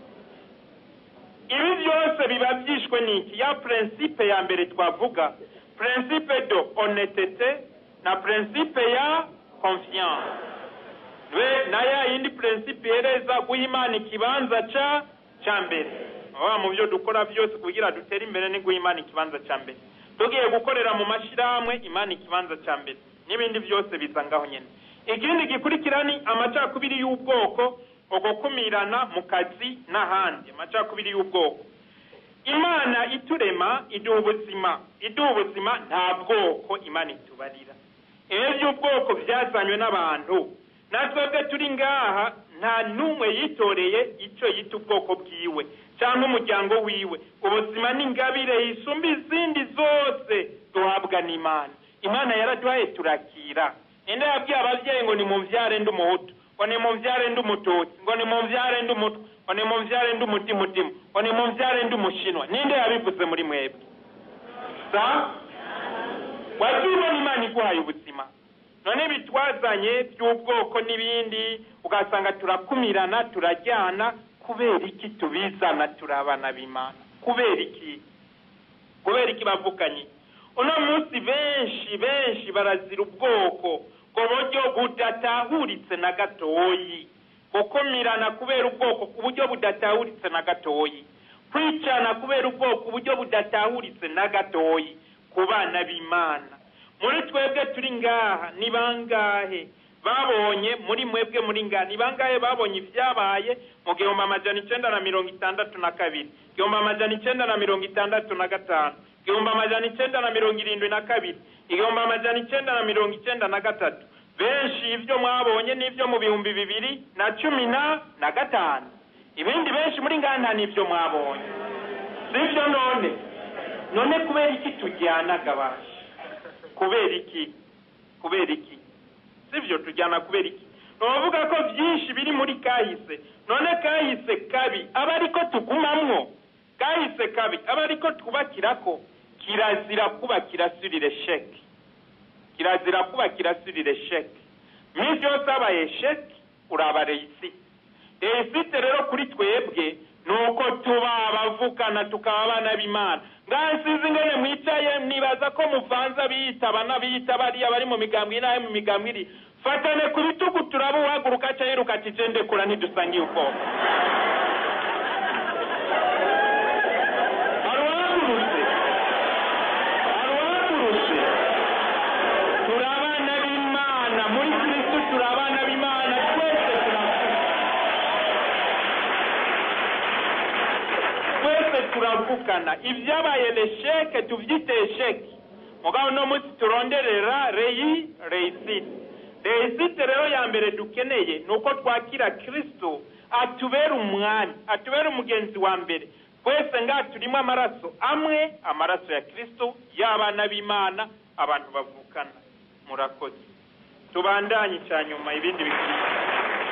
ibi byose biba byishwe n'iki ya prinsipe ya mbere twavuga principe de honnêteté na principe ya confiance we na ya yindi principe yereza guha imana ikibanza ca ca mbere aba mu byo dukora byose kugira dutere imbere ni guha imana ikibanza ca mbere tugiye gukorera mu mashyirahamwe imana ikibanza ca mbere n'ibindi byose biza ngaho nyine ikindi gikurikira ni amacakubiri y'ubwoko ugukumirana mu kazi n'ahandi amacakubiri y'ubwoko imana iturema iduha ubuzima iduha ubuzima nta bwoko imana itubarira ibi by'ubwoko byazanywe n'abantu natwebwe turi ngaha nta n'umwe yitoreye icyo yita ubwoko bwiwe cyangwa umuryango wiwe ubuzima n'ingabire yisumba izindi zose duhabwa n'imana imana yaraduhaye turakira ninde yabwiye ababyeyi ngo ni mubyare ndi umuhutu ngo ni mubyare ndi umututsi ngo ni mubyare ndi umutwe ngo ni mubyare ndi umutimutima ngo ni mubyare ndi umushinwa ninde yabivuze muri mwebwe sa wagiye ubona imana iguhaye ubuzima none bitwazanye by'ubwoko n'ibindi ugasanga turakumirana turajyana kubera iki tubizana turi abana b'imana kubera iki kubera iki bavuganye uno munsi benshi benshi barazira ubwoko ku buryo budatahuritse na gatoyi gukumirana kubera ubwoko ku buryo budatahuritse na gatoyi kwicana kubera ubwoko uburyo budatahuritse na gatoyi ku bana b'imana muri twebwe turi ngaha ni bangahe babonye muri mwebwe muri ngaha ni bangahe babonye ibyabaye mu gihumbi amajana icyenda na mirongo itandatu na kabiri igihumbi amajana icyenda na mirongo itandatu na gatanu igihumbi amajana icyenda na mirongo irindwi na kabiri igihumbi amajana icyenda na mirongo icyenda na gatatu benshi ibyo mwabonye n'ibyo mu bihumbi bibiri na cumi na na gatanu ibindi benshi muri ngaha nta n'ibyo mwabonye sibyo none none kubera iki tujyana gabashi kubera iki kubera iki sibyo tujyana kubera iki bavuga ko byinshi biri muri kahise none kahise kabi aba ariko tugumamwo kahise kabi aba ariko twubakira ko kirazira kubakira surire sheke kirazira kubakira surire sheke minsi yose habaye sheke uraba reyisite reyisite rero kuri twebwe ni uko tuba abavukana tukaba abana b'imana nsizi ingene mwicaye nibaza ko muvanze abiyitaba n'abiyita bariya bari mu migambwe inahe mu migambwe iri fatane ku bitugu turaba uhaguruka aca yiruka ati je ndekura ntidusangiye ubwoko hari uwahagurutse hari uwahagurutse turi abana b'imana muri kristo turi abana b'imana twese turavuga twese turavugana ibyabaye lesheke tubyite esheke mugabo uno munsi turonderera reyi reyisite reyisite rero ya mbere dukeneye ni uko twakira kirisito atubera umwami atubera umugenzi wa mbere twese ngaha turimo amaraso amwe amaraso ya kirisito y'abana b'imana abantu bavukana murakoze tubandanye icya nyuma ibindi bikurikira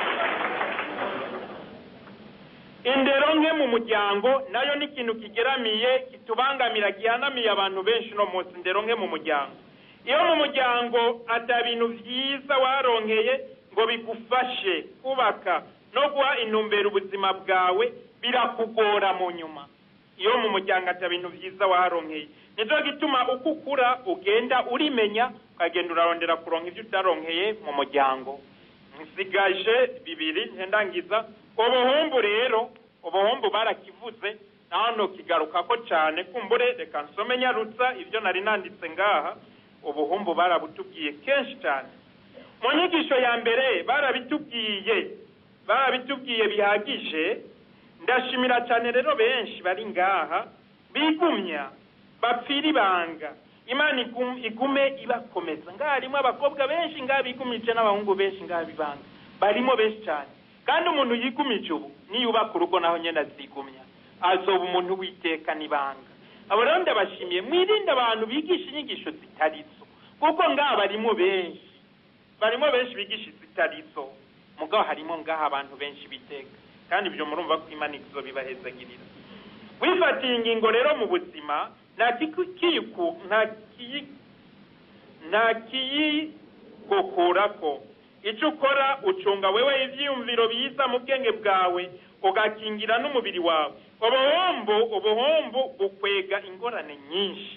indero nke mu muryango nayo ni ikintu kigeramiye kitubangamira gihanamiye abantu benshi no munsi indero nke mu muryango iyo mu muryango ata bintu byiza waronkeye ngo bigufashe kubaka no guha intumbero ubuzima bwawe birakugora mu nyuma iyo mu muryango ata bintu byiza waronkeye nicyo gituma uko ukura ugenda urimenya ukagenda urarondera kuronka ibyo utaronkeye mu muryango nsigaje bibiri ndangiza ubuhumbu rero ubuhumbu barakivuze hano kigaruka ko cyane kumbure reka nsome nyarutsa ibyo nari nanditse ngaha ubuhumbu barabutubwiye kenshi cyane mu nyigisho ya mbere barabitubwiye barabitubwiye bihagije ndashimira cyane rero benshi bari ngaha bigumya bapfira ibanga imana igume ibakomeza ngaha harimo abakobwa benshi ngaha bigumije n'abahungu benshi ngaha bibanga barimo benshi cyane kandi umuntu yigumije ubu niyubaka urugo naho nyine azigumya azoba umuntu witeka n'ibanga abo rero ndabashimiye mwirinde abantu bigisha inyigisho zitari zo kuko ngaha barimo benshi barimo benshi bigisha izitari zo mugabo harimo ngaha abantu benshi biteka kandi ibyo murumva ko imana izo bibahezagirira wifatiye ingingo rero mu buzima nta kiyiku nta kiyi nta kiyigukurako icyo ukora ucunga wewe ibyiyumviro biza mu bwenge bwawe ugakingira n'umubiri wawe ubuhombo ubuhombo bukwega ingorane nyinshi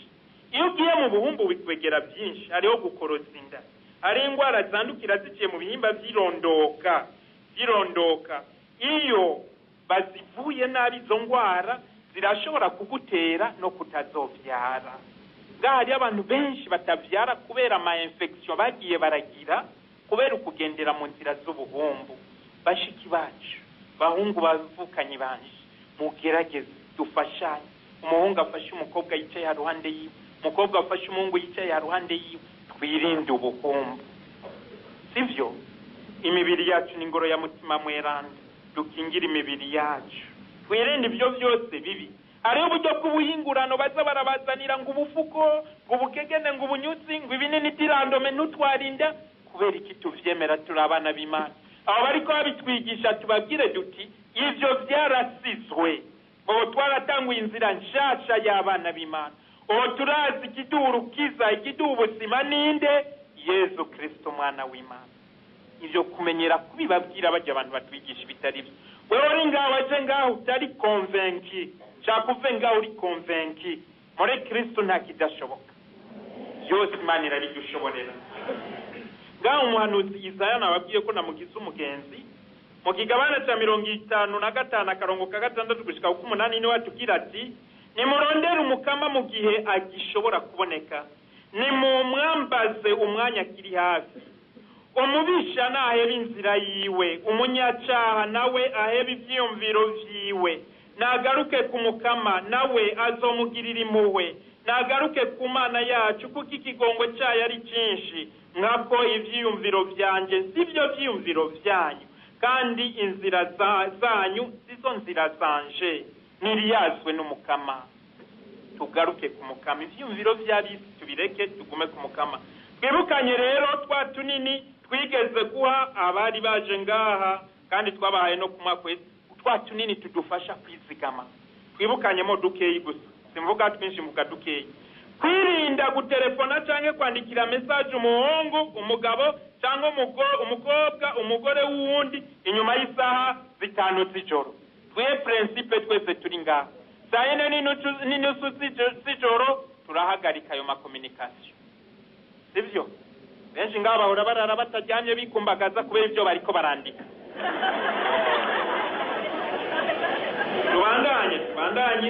iyo ugiye mu buhumbu bikwegera byinshi hariho gukoroza inda hari indwara zandukira ziciye mu bihimba by'irondoka by'irondoka iyo bazivuye nabi izo ndwara zirashobora kugutera no kutazobyara ngaha hariyo abantu benshi batabyara kubera ama infection bagiye baragira kubera ukugendera mu nzira z'ubuhumbu bashiki bacu bahungu bavukanye banje mugerageze dufashanye umuhungu afashe umukobwa yicaye haruhande yiwe umukobwa afashe umuhungu yicaye haruhande yiwe twirinde ubuhumbu sivyo imibiri yacu ni ingoro ya mutima mweranda dukingire imibiri yacu twirinde ibyo byose bibi hariho uburyo bw'ubuhingurano baza barabazanira ngo ubufuko ngo ubukegene ngo ubunyutsi ngo ibinini tirandome ntutwarinda kubera iki tuvyemera turi abana b'imana abo bariko babitwigisha tubabwire duti ivyo vyarasizwe ubu twaratanguye inzira nshasha y'abana b'imana ubu turazi ikiduha urukiza ikiduha ubuzima ninde yezu kristo umwana w'imana ivyo kumenyera kubibabwira bajya abantu batwigisha ibitari byo wewe uri ngaho aje ngaho utari konvenki shaka uve ngaho uri konvenki muri kristo nta kidashoboka byose imana irabidushoborera ngaho umuhanuzi isaya nababwiye ko namugize umugenzi mu kigabane cya mirongo itanu na gatanu akarongo ka gatandatu gushika ku umunani niwe atubwira ati nimurondere umukama mu gihe agishobora kuboneka nimumwambaze umwanya akiri hafi umubisha naheba inzira yiwe umunyacaha nawe aheba ivyiyumviro vyiwe nagaruke ku mukama nawe azomugirira impuhwe nagaruke ku mana yacu kuko ikigongo cyayo ari cyinshi nkako ivyiyumviro vyanje sivyo vyiyumviro vyanyu kandi inzira za- zanyu sizo nzira zanje ntiriyazwe n'umukama tugaruke ku mukama ivyiyumviro vy'abisi tubireke tugume ku mukama twibukanye rero twa tunini twigeze guha abari baje ngaha kandi twabahaye no ku mwaka wese twa tunini tudufasha kwizigama twibukanyemo dukeyi gusa simvuga twinshi mvuga dukeyi kwirinda gutelefona cyangwa kwandikira mesaje umuhungu umugabo cyangwa umugo- umukobwa umugore w'uwundi inyuma y'isaha zitanu z'ijoro twe prinsipe twese turi ngaha saa yine n'inusu- n'inusu z'ijo- z'ijoro turahagarika ayo makominikasiyo sibyo benshi ngaho bahora barara bataryamye bikumbagaza kubera ibyo bariko barandika tubandanye tubandanye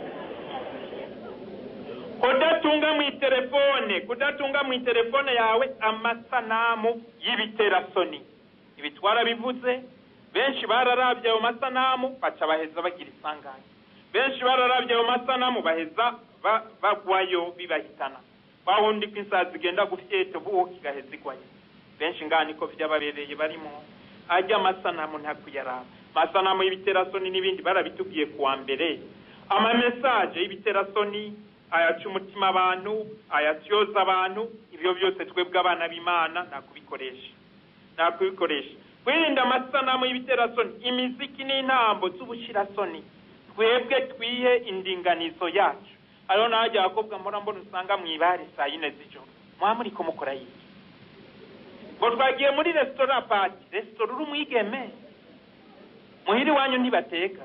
kudatunga mu itelefone kudatunga mu itelefone yawe amasanamu y'ibiterasoni ibi twarabivuze benshi bararabye ayo masanamu baca baheza bagira isanganya benshi bararabye ayo masanamu baheza ba- bagwayo bibahitana wa wundi ko isaha zigenda gufyeta ubu kigaheza igwayo benshi ngaha niko vyababereye barimo ajya amasanamu ntakuyaraba amasanamu y'ibiterasoni n'ibindi barabitubwiye kuwa mbere amamesaje y'ibiterasoni ayaca umutima abantu ayatyoza abantu ibyo byose twebwe abana b'imana nakubikoresha nakubikoresha kwirinda amasanamu y'ibiterasoni imiziki n'intambo z'ubushirasoni twebwe twihe indinganizo yacu hariho n'ahajya abakobwa mpora mbona usanga mu ibare saa yine z'ijoro muba muri ko mukora yiki ngo twagiye muri resitora pati resitora uri umwigeme muhira iwanyu ntibateka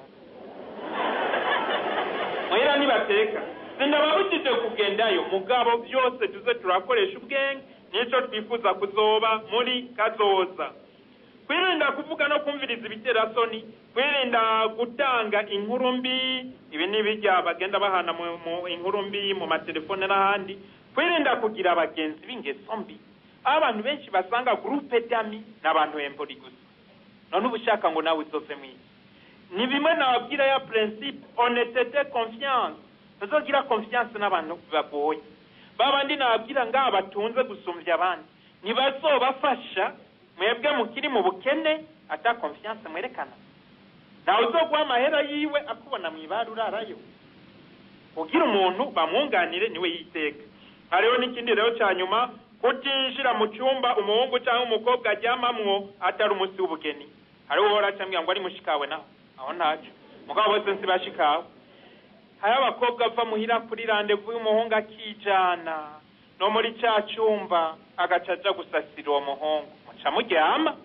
muhira ntibateka sindababujije kugendayo mugabo byose tuze turakoresha ubwenge nico twifuza kuzoba muri kazoza kwirinda kuvuga no kumviriza ibiterasoni kwirinda gutanga inkuru mbi ibi ni bijya bagenda bahana mu, mu inkuru mbi mu matelefone n'ahandi kwirinda kugira abagenzi b'ingeso mbi aho abantu benshi basanga gurupe dami ni abantu embori gusa none uba ushaka ngo nawe uzove mwisi ni bimwe nababwira ya principe honestete confiance ntuzogira confiance n'abantu bagoye babandi nababwira ngaha batunze gusumbya abandi ntibazobafasha mwebwe mukiri mu bukene ata confiance mwerekana ntawe uzoguha amahera yiwe akubona mu ibara urarayo ugira umuntu bamwunganire niwe yiteka hariho n'ikindi rero cya nyuma kutinjira mu cyumba umuhungu cyangwa umukobwa aryamamwo atari umunsi w'ubugeni hariho uhora acambwira ngo ari mushikawe naho aho ntacyo mugabo bose nsibashikawe hariho abakobwa ava muhira kuri randevu y'umuhungu akijana no muri cya cyumba agaca aja gusasira uwo muhungu muca muryama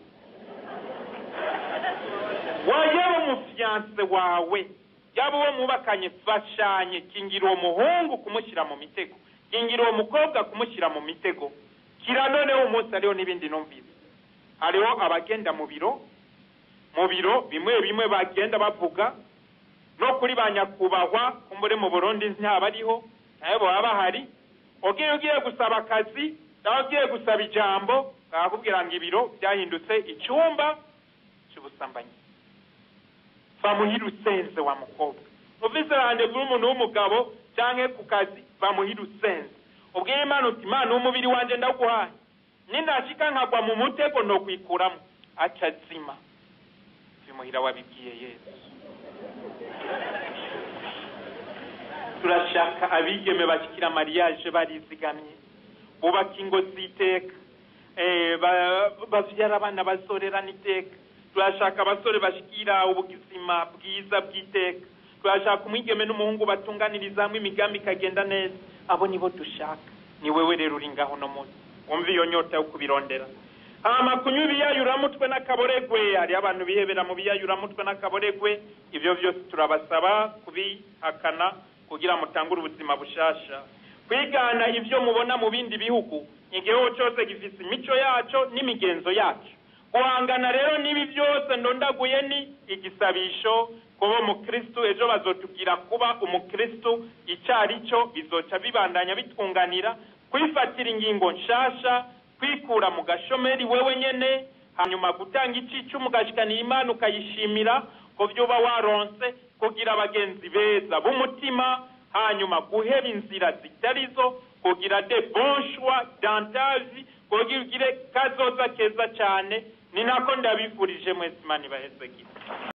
wayaba umufiyanse wawe yaba uwo mwubakanye fashanye kingira uwo muhungu kumushyira mu mitego gingira uwo mukobwa kumushyira mu mitego kira noneho umunsi hariho n'ibindi numvise hariho abagenda mu biro mu biro bimwe bimwe bagenda bavuga no kuri ba nyakubahwa kumbure mu burundi ntabariho nayo baba bahari ugiye ugiye gusaba akazi nawe ugiye gusaba ijambo bakakubwira ngo ibiro byahindutse icyumba cy'ubusambanyi bamuhira usenze wa mukobwa uvise randevu n'umuntu w'umugabo cyangwa ku kazi bamuhira usenze ubwira imana uti imana w'umubiri wanjye ndaguhaye ninashika nkagwa mu mutego no kwikuramo aca azima bimuhira wabibwiye yesu turashaka abigeme bashyikira mariage barizigamye bubaka ingo z'iteka babyara abana bazorerana iteka turashaka abasore bashyikira ubuzima bwiza bw'iteka turashaka umwigeme n'umuhungu batunganiriza hamwe imigambi ikagenda neza abo nibo dushaka ni wewe rero uri ngaho no munsi wumva iyo nyota yo kubirondera hama kunywa ibiyayuramutwe n'akaboregwe hari abantu bihebera mu biyayuramutwe n'akaboregwe ibyo byose turabasaba kubihakana kugira mutangure ubuzima bushasha kwigana ibyo mubona mu bindi bihugu igihugu cyose gifite imico yaco n'imigenzo yacu guhangana rero n'ibi byose ndondaguye ni igisabisho kuba umukristu ejo bazotubwira kuba umukristu icyo ari cyo bizoca bibandanya bitwunganira kwifatira ingingo nshasha kwikura mu gashomeri wewe nyene hanyuma gutanga icicumu ugashikanira imana ukayishimira ko byoba waronse kugira abagenzi beza b'umutima hanyuma guheba inzira zitari zo kugira de bon choix dantavi kugira ugire kazoza keza cyane ni nako ndabifurije mwese imana ibaheze